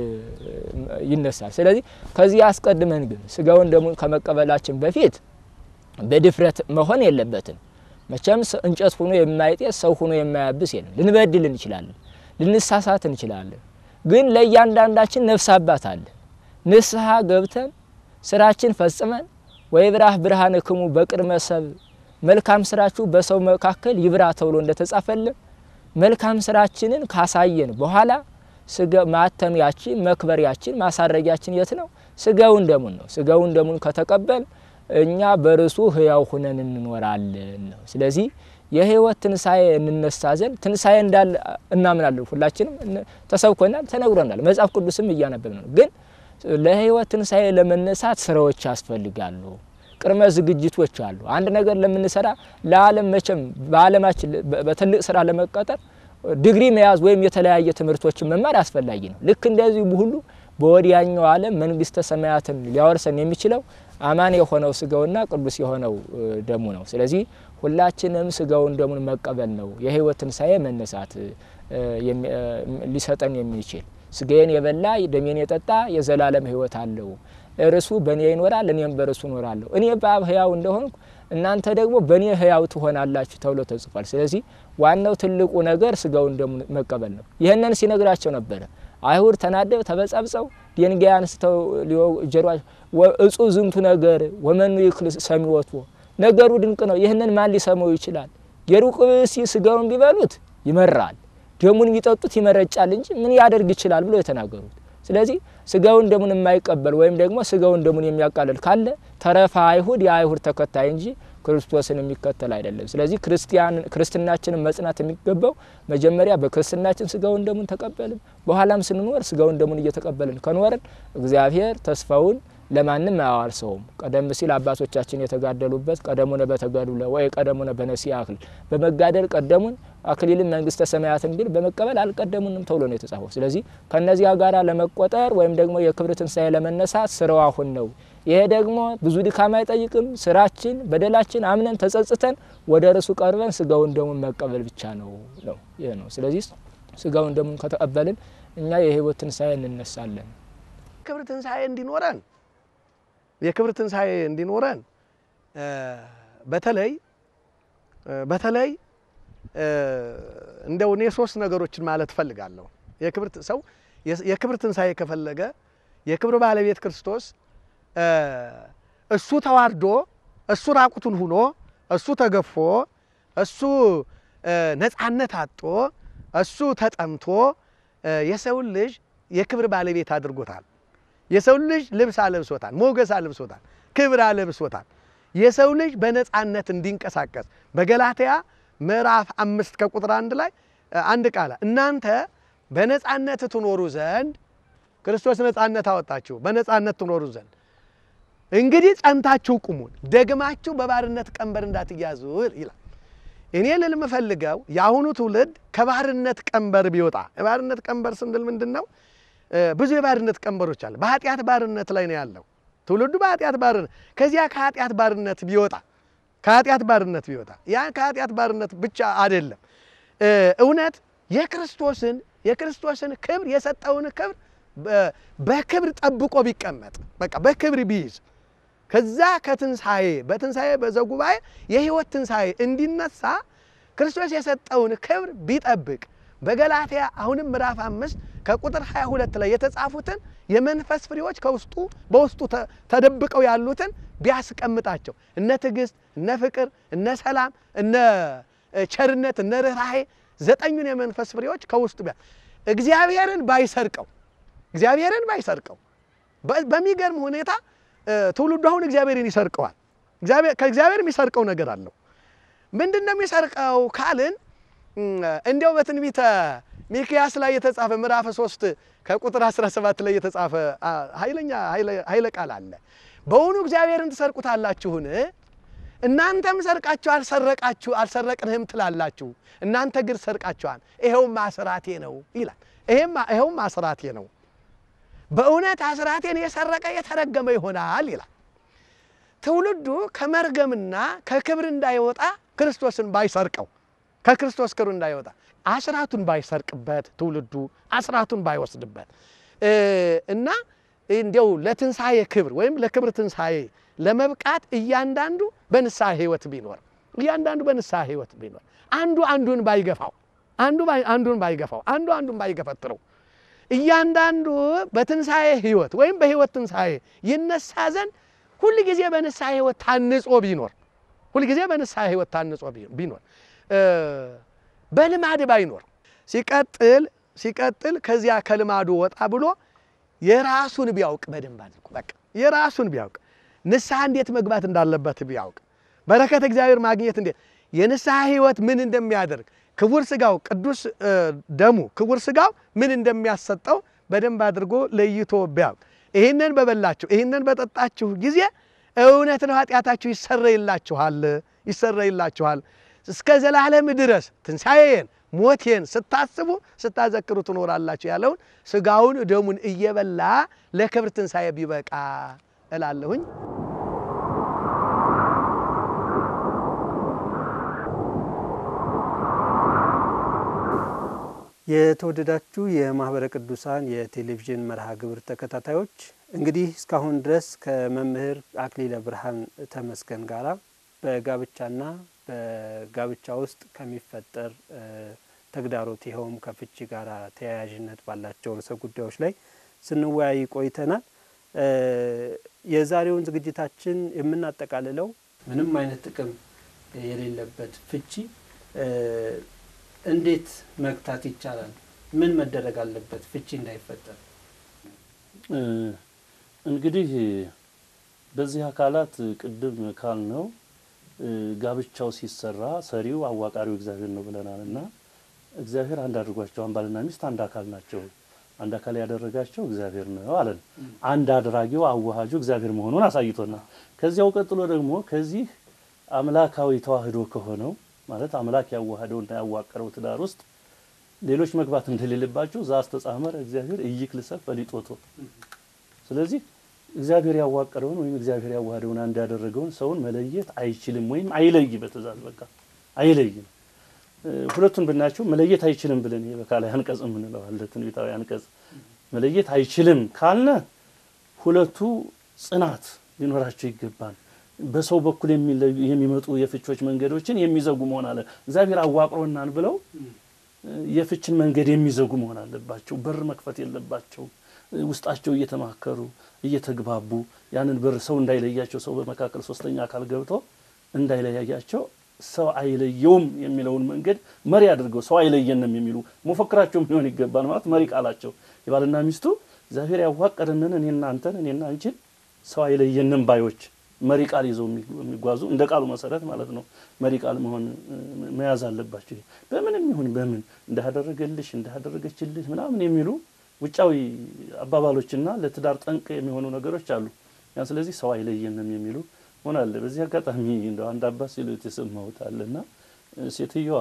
[SPEAKER 3] ይነሳል። ስለዚህ ከዚህ አስቀድመን ግን ስጋውን ደሙን ከመቀበላችን በፊት በድፍረት መሆን የለበትም። መቼም እንጨት ሆኖ የማይጤስ ሰው ሆኖ የማያብስ የለም። ልንበድል እንችላለን፣ ልንሳሳት እንችላለን። ግን ለእያንዳንዳችን ነፍስ አባት አለ። ንስሐ ገብተን ስራችን ፈጽመን ወይ ብራህ ብርሃነ ክሙ በቅድመ ሰብ መልካም ስራችሁ በሰው መካከል ይብራ ተብሎ እንደተጻፈልን መልካም ስራችንን ካሳየን በኋላ ማተሚያችን፣ መክበሪያችን፣ ማሳረጊያችን የት ነው? ስጋውን ደሙን ነው። ስጋውን ደሙን ከተቀበል እኛ በርሱ ህያው ሁነን እንኖራለን ነው። ስለዚህ የህይወት ትንሣኤ እንነሳ ዘንድ ትንሣኤ እንዳለ እናምናለን። ሁላችንም ተሰብኮናል፣ ተነግሮናል። መጽሐፍ ቅዱስም እያነበብን ነው። ግን ለህይወት ትንሣኤ ለመነሳት ስራዎች ያስፈልጋሉ። ቅድመ ዝግጅቶች አሉ። አንድ ነገር ለምንሰራ ለዓለም መቼም በዓለማችን በትልቅ ስራ ለመቀጠር ዲግሪ መያዝ ወይም የተለያየ ትምህርቶችን መማር አስፈላጊ ነው። ልክ እንደዚህ ሁሉ በወዲያኛው ዓለም መንግስተ ሰማያትን ሊያወርሰን የሚችለው አማን የሆነው ስጋውና ቅዱስ የሆነው ደሙ ነው። ስለዚህ ሁላችንም ስጋውን ደሙን መቀበል ነው የህይወት ትንሣኤ መነሳት ሊሰጠን የሚችል ስጋዬን የበላ ደሜን የጠጣ የዘላለም ህይወት አለው እርሱ በእኔ ይኖራል፣ እኔም በርሱ እኖራለሁ። እኔ በአብ ህያው እንደሆንኩ እናንተ ደግሞ በእኔ ህያው ትሆናላችሁ ተብሎ ተጽፏል። ስለዚህ ዋናው ትልቁ ነገር ስጋውን ደሙን መቀበል ነው። ይህንን ሲነግራቸው ነበረ። አይሁድ ተናደው ተበጻብጸው ድንጋይ አንስተው ጀሯቸው እጹ ዝንቱ ነገር ወመኑ ይክል ሰሚወቱ ነገሩ ድንቅ ነው። ይህንን ማን ሊሰማው ይችላል? የሩቅ ብእሲ ስጋውን ቢበሉት ይመራል፣ ደሙን ቢጠጡት ይመረጫል እንጂ ምን ያደርግ ይችላል ብሎ የተናገሩት ስለዚህ ስጋውን ደሙን የማይቀበል ወይም ደግሞ ስጋውን ደሙን የሚያቃልል ካለ ተረፈ አይሁድ የአይሁድ ተከታይ እንጂ ክርስቶስን የሚከተል አይደለም። ስለዚህ ክርስቲያን ክርስትናችንን መጽናት የሚገባው መጀመሪያ በክርስትናችን ስጋውን ደሙን ተቀበልን፣ በኋላም ስንኖር ስጋውን ደሙን እየተቀበልን ከኖርን እግዚአብሔር ተስፋውን ለማንም አያዋርሰውም። ቀደም ሲል አባቶቻችን የተጋደሉበት ቀደሙነ በተጋድሎ ወይ ቀደሙነ በነሲያ አክሊል በመጋደል ቀደሙን አክሊልን መንግስተ ሰማያትን ግን በመቀበል አልቀደሙንም ተብሎ ነው የተጻፈው። ስለዚህ ከእነዚያ ጋር ለመቆጠር ወይም ደግሞ የክብር ትንሣኤ ለመነሳት ስራው አሁን ነው። ይሄ ደግሞ ብዙ ድካም አይጠይቅም። ስራችን በደላችን አምነን ተጸጽተን ወደ እርሱ ቀርበን ስጋውን ደሙን መቀበል ብቻ ነው ነው ይህ ነው። ስለዚህ ስጋውን ደሙን ከተቀበልን እኛ የህይወት ትንሣኤ እንነሳለን።
[SPEAKER 2] የክብር ትንሣኤ እንዲኖረን የክብር ትንሣኤ እንዲኖረን በተለይ በተለይ እንደው እኔ ሶስት ነገሮችን ማለት እፈልጋለሁ። የክብር ሰው የክብር ትንሣኤ ከፈለገ የክብር ባለቤት ክርስቶስ እሱ ተዋርዶ እሱ ራቁቱን ሁኖ እሱ ተገፎ እሱ ነፃነት አጦ እሱ ተጠምቶ የሰውን ልጅ የክብር ባለቤት አድርጎታል። የሰው ልጅ ልብስ አለብሶታል፣ ሞገስ አለብሶታል፣ ክብር አለብሶታል። የሰው ልጅ በነፃነት እንዲንቀሳቀስ በገላትያ ምዕራፍ አምስት ከቁጥር አንድ ላይ አንድ ቃል እናንተ በነፃነት ትኖሩ ዘንድ ክርስቶስ ነፃነት አወጣችሁ፣ በነፃነት ትኖሩ ዘንድ እንግዲህ ጸንታችሁ ቁሙን፣ ደግማችሁ በባርነት ቀንበር እንዳትያዙ ይላል። እኔ ልል የምፈልገው የአሁኑ ትውልድ ከባርነት ቀንበር ቢወጣ የባርነት ቀንበር ስንል ምንድን ነው? ብዙ የባርነት ቀንበሮች አለ። በኃጢአት ባርነት ላይ ነው ያለው ትውልዱ በኃጢአት ባርነት። ከዚያ ከኃጢአት ባርነት ቢወጣ ከኃጢአት ባርነት ቢወጣ ያ ከኃጢአት ባርነት ብቻ አይደለም፣ እውነት የክርስቶስን የክርስቶስን ክብር የሰጠውን ክብር በክብር ጠብቆ ቢቀመጥ በቃ በክብር ቢይዝ ከዛ ከትንሣኤ በትንሣኤ በዘጉባኤ የሕይወት ትንሣኤ እንዲነሳ ክርስቶስ የሰጠውን ክብር ቢጠብቅ በገላትያ አሁንም ምዕራፍ አምስት ከቁጥር 22 ላይ የተጻፉትን የመንፈስ ፍሬዎች ከውስጡ በውስጡ ተደብቀው ያሉትን ቢያስቀምጣቸው እነ ትዕግስት፣ እነ ፍቅር፣ እነ ሰላም፣ እነ ቸርነት፣ እነ ርኅራኄ ዘጠኙን የመንፈስ ፍሬዎች ከውስጡ ቢያ እግዚአብሔርን ባይሰርቀው እግዚአብሔርን ባይሰርቀው በሚገርም ሁኔታ ትውልዱ አሁን እግዚአብሔርን ይሰርቀዋል። ከእግዚአብሔር የሚሰርቀው ነገር አለው። ምንድን ነው የሚሰርቀው ካልን እንዲያው በትንቢተ ሚክያስ ላይ የተጻፈ ምዕራፍ 3 ከቁጥር 17 ላይ የተጻፈ ኃይለኛ ኃይለ ቃል አለ። በውኑ እግዚአብሔርን ትሰርቁታላችሁን? እናንተም ሰርቃችሁ አልሰረቃችሁ አልሰረቅንህም ትላላችሁ፣ እናንተ ግን ሰርቃችኋል፣ ይኸውም አስራቴ ነው ይላል። ይኸውም አስራቴ ነው በእውነት አስራቴን የሰረቀ የተረገመ ይሆናል ይላል። ትውልዱ ከመርገምና ከክብር እንዳይወጣ ክርስቶስን ባይሰርቀው ከክርስቶስ ክብር እንዳይወጣ አስራቱን ባይሰርቅበት ትውልዱ አስራቱን ባይወስድበት እና እንዲያው ለትንሣኤ ክብር ወይም ለክብር ትንሣኤ ለመብቃት እያንዳንዱ በንስሐ ሕይወት ቢኖር እያንዳንዱ በንስሐ ሕይወት ቢኖር አንዱ አንዱን ባይገፋው አንዱ አንዱን ባይገፋው አንዱ አንዱን ባይገፈትረው እያንዳንዱ በትንሣኤ ሕይወት ወይም በሕይወት ትንሣኤ ይነሳ ዘንድ ሁል ጊዜ በንስሐ ሕይወት ታንጾ ቢኖር ሁል ጊዜ በንስሐ ሕይወት ታንጾ ቢኖር በልማድ ባይኖር ሲቀጥል ሲቀጥል ከዚያ ከልማዱ ወጣ ብሎ የራሱን ቢያውቅ በደንብ አድርጎ በቃ የራሱን ቢያውቅ ንስሐ እንዴት መግባት እንዳለበት ቢያውቅ በረከት እግዚአብሔር ማግኘት እንዴት የንስሐ ሕይወት ምን እንደሚያደርግ ክቡር ስጋው ቅዱስ ደሙ ክቡር ስጋው ምን እንደሚያሰጠው በደንብ አድርጎ ለይቶ ቢያውቅ ይህንን በበላችሁ ይህንን በጠጣችሁ ጊዜ እውነት ነው ኃጢአታችሁ ይሰረይላችኋል ይሰረይላችኋል እስከ ዘላለም ድረስ ትንሣኤን ሞቴን ስታስቡ ስታዘክሩ ትኖራላችሁ ያለውን ስጋውን ደሙን እየበላ ለክብር ትንሣኤ ቢበቃ እላለሁኝ።
[SPEAKER 4] የተወደዳችሁ የማህበረ ቅዱሳን የቴሌቪዥን መርሃ ግብር ተከታታዮች እንግዲህ እስካሁን ድረስ ከመምህር አክሊለ ብርሃን ተመስገን ጋራ በጋብቻና በጋብቻ ውስጥ ከሚፈጠር ተግዳሮት ይኸውም ከፍቺ ጋር ተያያዥነት ባላቸው ርዕሰ ጉዳዮች ላይ ስንወያይ ቆይተናል። የዛሬውን ዝግጅታችን የምናጠቃልለው ምንም አይነት ጥቅም የሌለበት ፍቺ እንዴት መግታት ይቻላል? ምን መደረግ አለበት ፍቺ እንዳይፈጠር?
[SPEAKER 5] እንግዲህ በዚህ አካላት ቅድም ካልነው ጋብቻው ሲሰራ ሰሪው አዋቃሪው እግዚአብሔር ነው ብለናል እና እግዚአብሔር አንድ አድርጓቸዋን ባልና ሚስት አንድ አካል ናቸው። አንድ አካል ያደረጋቸው እግዚአብሔር ነው አለን። አንድ አድራጊው አዋሃጁ እግዚአብሔር መሆኑን አሳይቶናል። ከዚያው ቀጥሎ ደግሞ ከዚህ አምላካዊ ተዋህዶ ከሆነው ማለት አምላክ ያዋህደውና ያዋቀረው ትዳር ውስጥ ሌሎች መግባት እንደሌለባቸው ዘአስተጻመረ እግዚአብሔር ኢይክልሰብ ፈሊጦቶ። ስለዚህ እግዚአብሔር ያዋቀረውን ወይም እግዚአብሔር ያዋህደውን አንድ ያደረገውን ሰውን መለየት አይችልም ወይም አይለይ በትእዛዝ በቃ አይለይም። ሁለቱን ብናያቸው መለየት አይችልም ብለን ይሄ በካላይ አንቀጽ የምንለው አለ። ትንቢታዊ አንቀጽ መለየት አይችልም ካልነ ሁለቱ ጽናት ሊኖራቸው ይገባል። በሰው በኩል የሚመጡ የፍቾች መንገዶችን የሚዘጉ መሆን አለ። እግዚአብሔር አዋቅሮናል ብለው የፍችን መንገድ የሚዘጉ መሆን አለባቸው። በር መክፈት የለባቸው። ውስጣቸው እየተማከሩ እየተግባቡ ያንን በር ሰው እንዳይለያቸው ሰው በመካከል ሶስተኛ አካል ገብቶ እንዳይለያያቸው ሰው አይለየውም የሚለውን መንገድ መሪ አድርገው ሰው አይለየንም የሚሉ መፈክራቸውም ሊሆን ይገባል። ማለት መሪ ቃላቸው የባልና ሚስቱ እግዚአብሔር ያዋቀረንን እኔና አንተን እኔና አንቺን ሰው አይለየንም ባዮች መሪ ቃል ይዘው የሚጓዙ እንደ ቃሉ መሰረት ማለት ነው። መሪ ቃል መሆን መያዝ አለባቸው። በምንም ይሁን በምን እንዳደረገልሽ እንዳደረገችልህ ምናምን የሚሉ ውጫዊ አባባሎችና ለትዳር ጠንቅ የሚሆኑ ነገሮች አሉ። ያ ስለዚህ ሰው አይለየንም የሚሉ ሆን አለ። በዚህ አጋጣሚ እንደው አንድ አባት ሲሉት የሰማሁት አለና ሴትዮዋ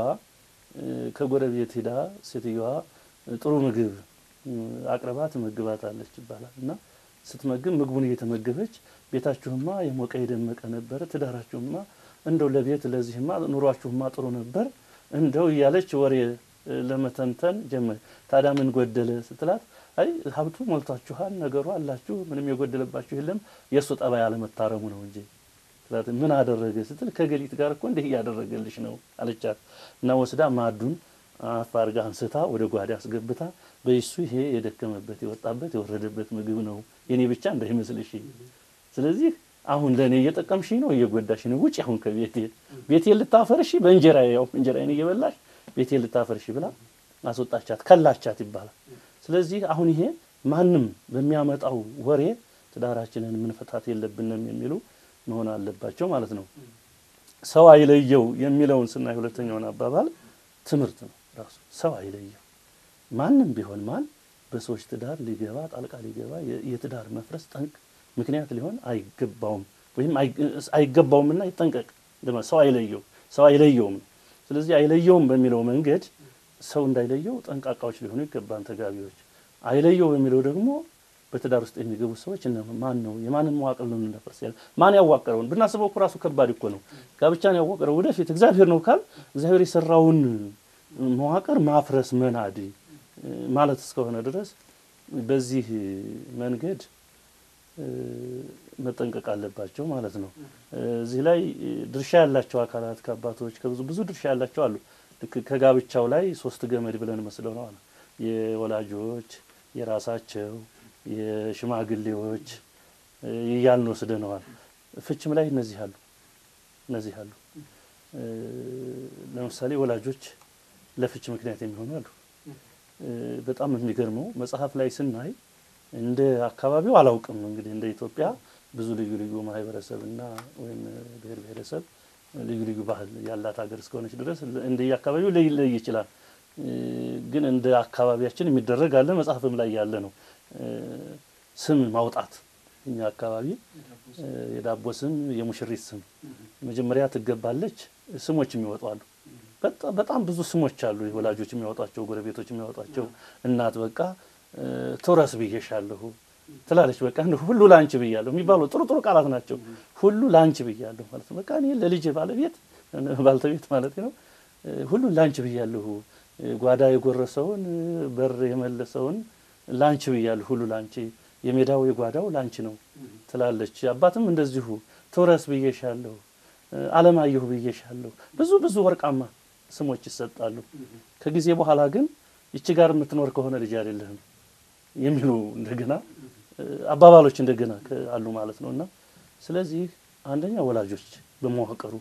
[SPEAKER 5] ከጎረቤት ሄዳ ሴትዮዋ ጥሩ ምግብ አቅርባ ትመግባት አለች ይባላል እና ስትመግብ ምግቡን እየተመገበች ቤታችሁማ የሞቀ የደመቀ ነበረ፣ ትዳራችሁማ እንደው ለቤት ለዚህማ ኑሯችሁማ ጥሩ ነበር እንደው እያለች ወሬ ለመተንተን ጀመር። ታዲያ ምን ጎደለ ስትላት፣ አይ ሀብቱ ሞልቷችኋል፣ ነገሩ አላችሁ፣ ምንም የጎደለባችሁ የለም፣ የእሱ ጠባይ አለመታረሙ ነው እንጂ ስላት፣ ምን አደረገ ስትል፣ ከገሊት ጋር እኮ እንዲህ እያደረገልሽ ነው አለቻት። እና ወስዳ ማዱን አፍ አድርጋ አንስታ ወደ ጓዳ አስገብታ በይሱ ይሄ የደከመበት የወጣበት የወረደበት ምግብ ነው የኔ ብቻ እንዳይመስልሽ። ስለዚህ አሁን ለእኔ እየጠቀምሽ ነው እየጎዳሽ ነው። ውጭ አሁን ከቤቴ ቤቴ ልታፈርሺ በእንጀራ ያው እንጀራዬን እየበላሽ ቤቴ ልታፈርሺ ብላ አስወጣቻት፣ ከላቻት ይባላል። ስለዚህ አሁን ይሄ ማንም በሚያመጣው ወሬ ትዳራችንን ምንፈታት የለብንም የሚሉ መሆን አለባቸው ማለት ነው። ሰው አይለየው የሚለውን ስናይ ሁለተኛውን አባባል ትምህርት ነው ራሱ ሰው አይለየው ማንም ቢሆን ማን በሰዎች ትዳር ሊገባ ጣልቃ ሊገባ የትዳር መፍረስ ጠንቅ ምክንያት ሊሆን አይገባውም ወይም አይገባውምና ይጠንቀቅ። ሰው አይለየው ሰው አይለየውም። ስለዚህ አይለየውም በሚለው መንገድ ሰው እንዳይለየው ጠንቃቃዎች ሊሆኑ ይገባን ተጋቢዎች። አይለየው በሚለው ደግሞ በትዳር ውስጥ የሚገቡ ሰዎች እነ ማን ነው የማንን መዋቅር ነው እንደፈርስ ያለ ማን ያዋቀረውን ብናስበው እኮ ራሱ ከባድ እኮ ነው። ጋብቻን ያዋቀረው ወደፊት እግዚአብሔር ነው ካል እግዚአብሔር የሰራውን መዋቅር ማፍረስ መናድ ማለት እስከሆነ ድረስ በዚህ መንገድ መጠንቀቅ አለባቸው ማለት ነው። እዚህ ላይ ድርሻ ያላቸው አካላት ከአባቶች ከብዙ ብዙ ድርሻ ያላቸው አሉ። ልክ ከጋብቻው ላይ ሶስት ገመድ ብለን መስለው ነው የወላጆች፣ የራሳቸው፣ የሽማግሌዎች እያልን ወስደነዋል። ፍችም ላይ እነዚህ አሉ እነዚህ አሉ። ለምሳሌ ወላጆች ለፍች ምክንያት የሚሆኑ አሉ። በጣም የሚገርመው መጽሐፍ ላይ ስናይ እንደ አካባቢው አላውቅም እንግዲህ እንደ ኢትዮጵያ ብዙ ልዩ ልዩ ማህበረሰብና ወይም ብሔር ብሔረሰብ ልዩ ልዩ ባህል ያላት ሀገር እስከሆነች ድረስ እንደ አካባቢው ሊለይ ይችላል። ግን እንደ አካባቢያችን የሚደረግ አለ፣ መጽሐፍም ላይ ያለ ነው። ስም ማውጣት እኛ አካባቢ የዳቦ ስም፣ የሙሽሪት ስም መጀመሪያ ትገባለች። ስሞች የሚወጡ አሉ። በጣም ብዙ ስሞች አሉ። ወላጆች የሚያወጧቸው፣ ጎረቤቶች የሚያወጧቸው። እናት በቃ ትውረስ ብዬሻለሁ ትላለች። በቃ ሁሉ ላንቺ ብያለሁ የሚባሉ ጥሩ ጥሩ ቃላት ናቸው። ሁሉ ላንቺ ብያለሁ ማለት ነው። በቃ እኔ ለልጅ ባለቤት ባልተቤት ማለት ነው። ሁሉ ላንቺ ብያለሁ፣ ጓዳ የጎረሰውን በር የመለሰውን ላንቺ ብያለሁ፣ ሁሉ ላንቺ፣ የሜዳው የጓዳው ላንቺ ነው ትላለች። አባትም እንደዚሁ ትውረስ ብዬሻለሁ፣ አለማየሁ ብዬሻለሁ። ብዙ ብዙ ወርቃማ ስሞች ይሰጣሉ። ከጊዜ በኋላ ግን ይቺ ጋር የምትኖር ከሆነ ልጅ አይደለህም የሚሉ እንደገና አባባሎች እንደገና አሉ ማለት ነው። እና ስለዚህ አንደኛ ወላጆች በመዋቀሩ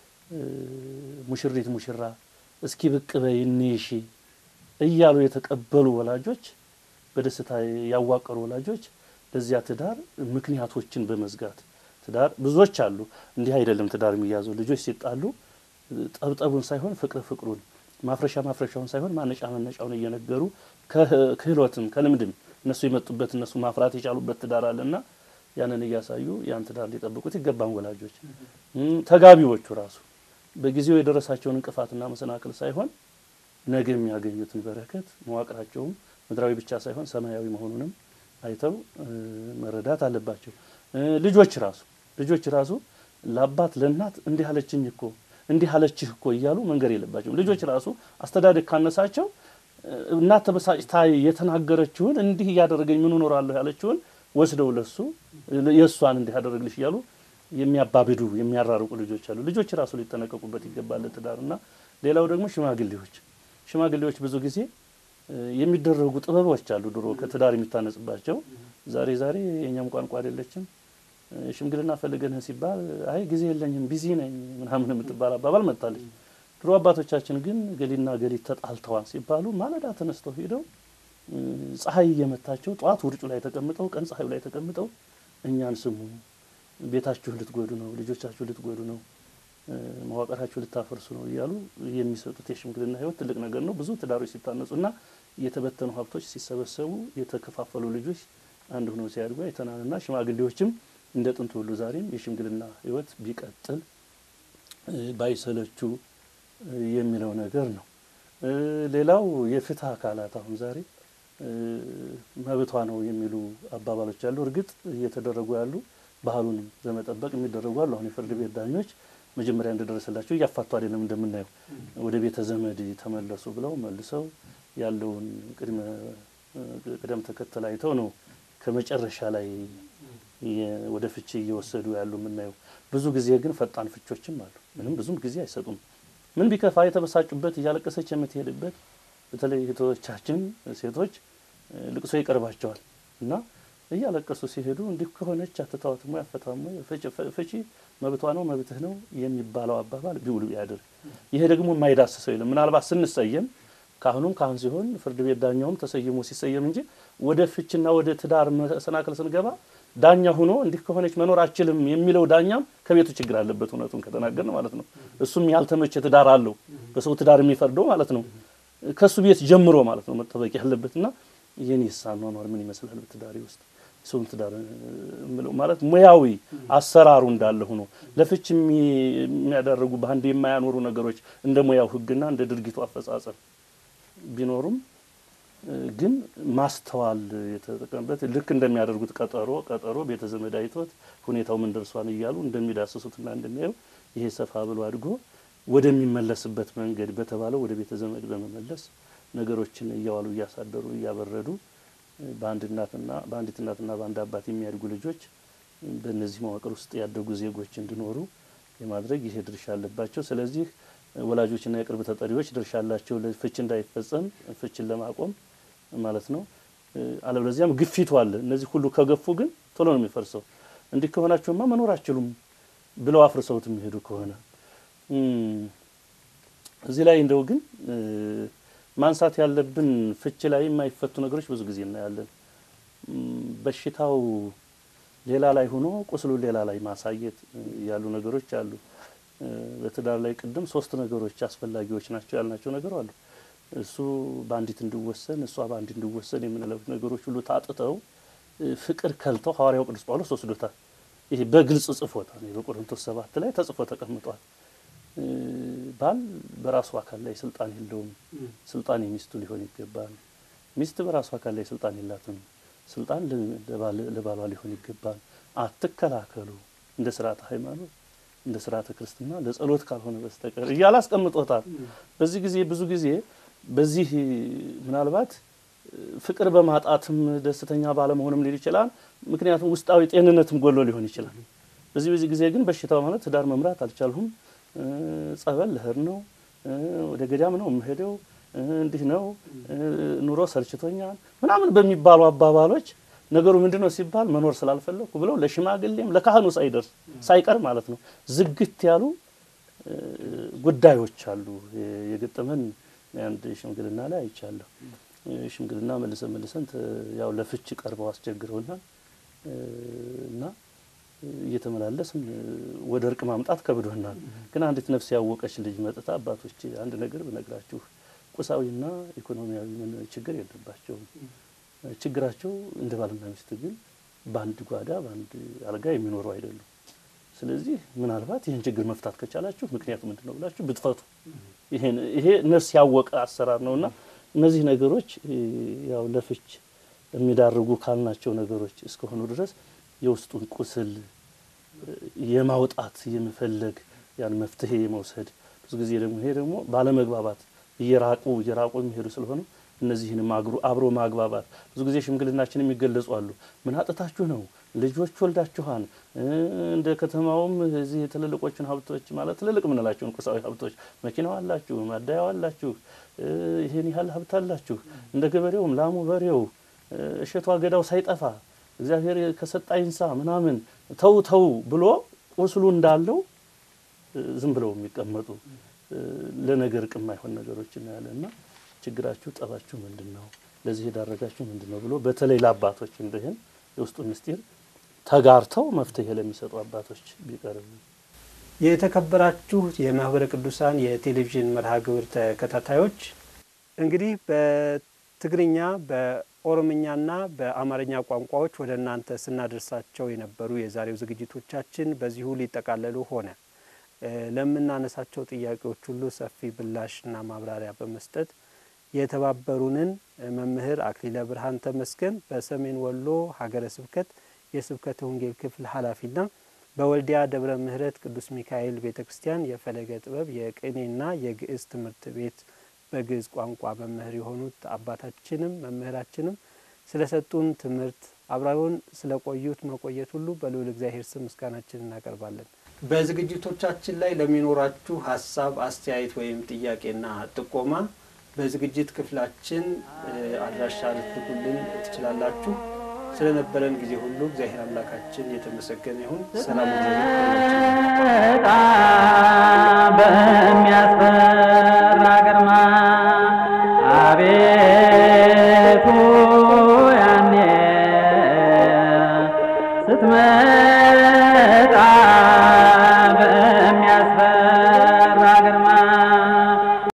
[SPEAKER 5] ሙሽሪት ሙሽራ እስኪ ብቅ በይ እንይሺ እያሉ የተቀበሉ ወላጆች፣ በደስታ ያዋቀሩ ወላጆች ለዚያ ትዳር ምክንያቶችን በመዝጋት ትዳር ብዙዎች አሉ። እንዲህ አይደለም ትዳር የሚያዘው ልጆች ሲጣሉ ጠብጠቡን ሳይሆን ፍቅር ፍቅሩን ማፍረሻ ማፍረሻውን ሳይሆን ማነጫ መነጫውን እየነገሩ ክህሎትም ከልምድም እነሱ የመጡበት እነሱ ማፍራት የቻሉበት ትዳር አለና ያንን እያሳዩ ያን ትዳር ሊጠብቁት ይገባን ወላጆች። ተጋቢዎቹ ራሱ በጊዜው የደረሳቸውን እንቅፋትና መሰናክል ሳይሆን ነገ የሚያገኙትን በረከት መዋቅራቸውም ምድራዊ ብቻ ሳይሆን ሰማያዊ መሆኑንም አይተው መረዳት አለባቸው። ልጆች ራሱ ልጆች ራሱ ለአባት ለእናት እንዲህ አለችኝ እኮ እንዲህ አለችህ እኮ እያሉ መንገር የለባቸውም። ልጆች ራሱ አስተዳደግ ካነሳቸው እናት ተበሳጭታ የተናገረችውን እንዲህ እያደረገኝ ምን እኖራለሁ ያለችውን ወስደው ለሱ የእሷን እንዲህ ያደረግልሽ እያሉ የሚያባብዱ የሚያራርቁ ልጆች አሉ። ልጆች ራሱ ሊጠነቀቁበት ይገባል ትዳርና ሌላው ደግሞ ሽማግሌዎች ሽማግሌዎች ብዙ ጊዜ የሚደረጉ ጥበቦች አሉ። ድሮ ከትዳር የሚታነጽባቸው ዛሬ ዛሬ የእኛም ቋንቋ አይደለችም። ሽምግልና ፈልገንህ ሲባል አይ ጊዜ የለኝም ቢዚ ነኝ ምናምን የምትባል አባባል መጥታለች። ድሮ አባቶቻችን ግን ገሊና ገሊት ተጣልተዋል ሲባሉ ማለዳ ተነስተው ሄደው ፀሐይ እየመታቸው ጠዋት ውርጩ ላይ ተቀምጠው ቀን ፀሐዩ ላይ ተቀምጠው እኛን ስሙ፣ ቤታችሁ ልትጎዱ ነው፣ ልጆቻችሁ ልትጎዱ ነው፣ መዋቅራችሁ ልታፈርሱ ነው እያሉ የሚሰጡት የሽምግልና ሕይወት ትልቅ ነገር ነው። ብዙ ትዳሮች ሲታነጹና የተበተኑ ሀብቶች ሲሰበሰቡ የተከፋፈሉ ልጆች አንድ ሆነው ሲያድጉ አይተናልና ሽማግሌዎችም እንደ ጥንቱ ሁሉ ዛሬም የሽምግልና ሕይወት ቢቀጥል ባይሰለቹ የሚለው ነገር ነው። ሌላው የፍትህ አካላት አሁን ዛሬ መብቷ ነው የሚሉ አባባሎች አሉ። እርግጥ እየተደረጉ ያሉ ባህሉንም በመጠበቅ የሚደረጉ አሉ። አሁን የፍርድ ቤት ዳኞች መጀመሪያ እንደደረሰላቸው እያፋቱ አይደለም እንደምናየው ወደ ቤተ ዘመድ ተመለሱ ብለው መልሰው ያለውን ቅድመ ቅደም ተከተል አይተው ነው ከመጨረሻ ላይ ወደ ፍቺ እየወሰዱ ያሉ የምናየው። ብዙ ጊዜ ግን ፈጣን ፍቾችም አሉ። ምንም ብዙም ጊዜ አይሰጡም። ምን ቢከፋ የተበሳጩበት እያለቀሰች የምትሄድበት በተለይ እህቶቻችን ሴቶች ልቅሶ ይቀርባቸዋል እና እያለቀሱ ሲሄዱ እንዲህ ከሆነች አትተዋትም ወይ አፈታም ወይ ፍቺ መብቷ ነው መብትህ ነው የሚባለው አባባል ቢውል ቢያድር ይሄ ደግሞ የማይዳስሰው የለም። ምናልባት ስንሰየም ካህኑም ካህን ሲሆን ፍርድ ቤት ዳኛውም ተሰይሞ ሲሰየም እንጂ ወደ ፍችና ወደ ትዳር መሰናክል ስንገባ ዳኛ ሆኖ እንዲህ ከሆነች መኖር አችልም የሚለው ዳኛም ከቤቱ ችግር አለበት። እውነቱን ከተናገርን ማለት ነው። እሱም ያልተመቸ ትዳር አለው በሰው ትዳር የሚፈርደው ማለት ነው። ከሱ ቤት ጀምሮ ማለት ነው መጠበቅ ያለበትና የኔ አኗኗር ምን ይመስላል በትዳሬ ውስጥ ሰውን ትዳር እምለው ማለት ሙያዊ አሰራሩ እንዳለ ሆኖ ለፍች የሚያደርጉ በአንድ የማያኖሩ ነገሮች እንደ ሙያው ሕግና እንደ ድርጊቱ አፈጻጸም ቢኖሩም ግን ማስተዋል የተጠቀምበት ልክ እንደሚያደርጉት ቀጠሮ ቀጠሮ ቤተ ዘመድ አይቶት ሁኔታው ምን ደርሷን እያሉ እንደሚዳስሱትና እንደሚያዩ ይሄ ሰፋ ብሎ አድጎ ወደሚመለስበት መንገድ በተባለው ወደ ቤተ ዘመድ በመመለስ ነገሮችን እያዋሉ እያሳደሩ እያበረዱ በአንድ እናትና በአንዲት እናትና በአንድ አባት የሚያድጉ ልጆች በእነዚህ መዋቅር ውስጥ ያደጉ ዜጎች እንዲኖሩ የማድረግ ይሄ ድርሻ አለባቸው። ስለዚህ ወላጆችና የቅርብ ተጠሪዎች ድርሻ አላቸው፣ ፍች እንዳይፈጸም ፍችን ለማቆም ማለት ነው። አለበለዚያም ግፊቱ አለ። እነዚህ ሁሉ ከገፉ ግን ቶሎ ነው የሚፈርሰው። እንዲህ ከሆናቸውማ መኖር አችሉም ብለው አፍርሰውት የሚሄዱ ከሆነ እዚህ ላይ እንደው ግን ማንሳት ያለብን ፍች ላይ የማይፈቱ ነገሮች ብዙ ጊዜ እናያለን። በሽታው ሌላ ላይ ሆኖ ቁስሉ ሌላ ላይ ማሳየት ያሉ ነገሮች አሉ። በትዳር ላይ ቅድም ሶስት ነገሮች አስፈላጊዎች ናቸው ያልናቸው ነገር አሉ። እሱ በአንዲት እንዲወሰን እሷ በአንድ እንዲወሰን የምንለው ነገሮች ሁሉ ታጥተው ፍቅር ከልተው ሐዋርያው ቅዱስ ጳውሎስ ወስዶታል። ይሄ በግልጽ ጽፎታል። በቆሮንቶስ ሰባት ላይ ተጽፎ ተቀምጧል። ባል በራሱ አካል ላይ ስልጣን የለውም። ስልጣን የሚስቱ ሊሆን ይገባል። ሚስት በራሱ አካል ላይ ስልጣን የላትም። ስልጣን ለባሏ ሊሆን ይገባል። አትከላከሉ እንደ ስርዓተ ሃይማኖት እንደ ስርዓተ ክርስትና ለጸሎት ካልሆነ በስተቀር እያለ አስቀምጦታል። በዚህ ጊዜ ብዙ ጊዜ በዚህ ምናልባት ፍቅር በማጣትም ደስተኛ ባለመሆንም ሊል ይችላል። ምክንያቱም ውስጣዊ ጤንነትም ጎሎ ሊሆን ይችላል። በዚህ በዚህ ጊዜ ግን በሽታው ማለት ትዳር መምራት አልቻልሁም፣ ጸበል ልሄድ ነው፣ ወደ ገዳም ነው የምሄደው፣ እንዲህ ነው ኑሮ ሰልችቶኛል ምናምን በሚባሉ አባባሎች ነገሩ ምንድን ነው ሲባል መኖር ስላልፈለኩ ብለው ለሽማግሌም ለካህኑ ሳይደርስ ሳይቀር ማለት ነው ዝግት ያሉ ጉዳዮች አሉ። የገጠመን አንድ ሽምግልና ላይ አይቻለሁ። ሽምግልና መልሰን መልሰን ያው ለፍች ቀርበው አስቸግረውናል እና እየተመላለስን ወደ እርቅ ማምጣት ከብዶናል። ግን አንዲት ነፍስ ያወቀች ልጅ መጥታ አባቶች አንድ ነገር ብነግራችሁ ቁሳዊና ኢኮኖሚያዊ ምን ችግር የለባቸውም። ችግራቸው እንደ ባልና ሚስት ግን በአንድ ጓዳ በአንድ አልጋ የሚኖሩ አይደሉም። ስለዚህ ምናልባት ይህን ችግር መፍታት ከቻላችሁ ምክንያቱ ምንድን ነው ብላችሁ ብትፈቱ ይሄን ይሄ ነፍስ ያወቀ አሰራር ነውና እነዚህ ነገሮች እ፣ ያው ለፍች የሚዳርጉ ካልናቸው ነገሮች እስከሆኑ ድረስ የውስጡን ቁስል እ፣ የማውጣት የመፈለግ ያን መፍትሄ የመውሰድ ብዙ ጊዜ ደግሞ ይሄ ደግሞ ባለመግባባት እየራቁ እየራቁ የሚሄዱ ስለሆነ እነዚህንም አግሩ አብሮ ማግባባት ብዙ ጊዜ ሽምግልናችን የሚገለጹ አሉ። ምን አጥታችሁ ነው? ልጆች ወልዳችኋን እ፣ እንደ ከተማውም እዚህ ትልልቆቹን ሀብቶች ማለት ትልልቅ የምንላቸውን ቁሳዊ ሀብቶች መኪናው አላችሁ፣ ማዳያው አላችሁ፣ እ፣ ይሄን ያህል ሀብት አላችሁ። እንደ ገበሬውም ላሙ፣ በሬው፣ እ፣ እሸቱ አገዳው ሳይጠፋ እግዚአብሔር ከሰጣ ይንሳ ምናምን ተው ተው ብሎ ቁስሉ እንዳለው እ፣ ዝም ብለው የሚቀመጡ እ፣ ለነገር ቅም አይሆን ነገሮች እናያለን እና ችግራችሁ ጠባችሁ ምንድን ነው? ለዚህ የዳረጋችሁ ምንድን ነው ብሎ በተለይ ለአባቶች እንደህን የውስጡ ምስጢር ተጋርተው መፍትሄ ለሚሰጡ አባቶች ቢቀርብ
[SPEAKER 4] የተከበራችሁ የማህበረ ቅዱሳን የቴሌቪዥን መርሃ ግብር ተከታታዮች እንግዲህ በትግርኛ በኦሮምኛና በአማርኛ ቋንቋዎች ወደ እናንተ ስናደርሳቸው የነበሩ የዛሬው ዝግጅቶቻችን በዚሁ ሊጠቃለሉ ሆነ። እ፣ ለምናነሳቸው ጥያቄዎች ሁሉ ሰፊ ምላሽና ማብራሪያ በመስጠት የተባበሩንን መምህር አክሊለ ብርሃን ተመስገን በሰሜን ወሎ ሀገረ ስብከት የስብከተ ወንጌል ክፍል ኃላፊና በወልዲያ ደብረ ምሕረት ቅዱስ ሚካኤል ቤተ ክርስቲያን የፈለገ ጥበብ የቅኔና የግዕዝ ትምህርት ቤት በግዕዝ ቋንቋ መምህር የሆኑት አባታችንም መምህራችንም ስለሰጡን ትምህርት አብረውን ስለቆዩት መቆየት ሁሉ በልዑል እግዚአብሔር ስም ምስጋናችን እናቀርባለን። በዝግጅቶቻችን ላይ ለሚኖራችሁ ሀሳብ፣ አስተያየት ወይም ጥያቄና ጥቆማ በዝግጅት ክፍላችን እ፣ አድራሻ ልትልኩልን ትችላላችሁ። ስለነበረን ጊዜ ሁሉ እግዚአብሔር አምላካችን የተመሰገነ ይሁን። ሰላም
[SPEAKER 1] መጣ በሚያስፈራ ግርማ አቤቱ ያኔ ስትመጣ በሚያስፈራ ግርማ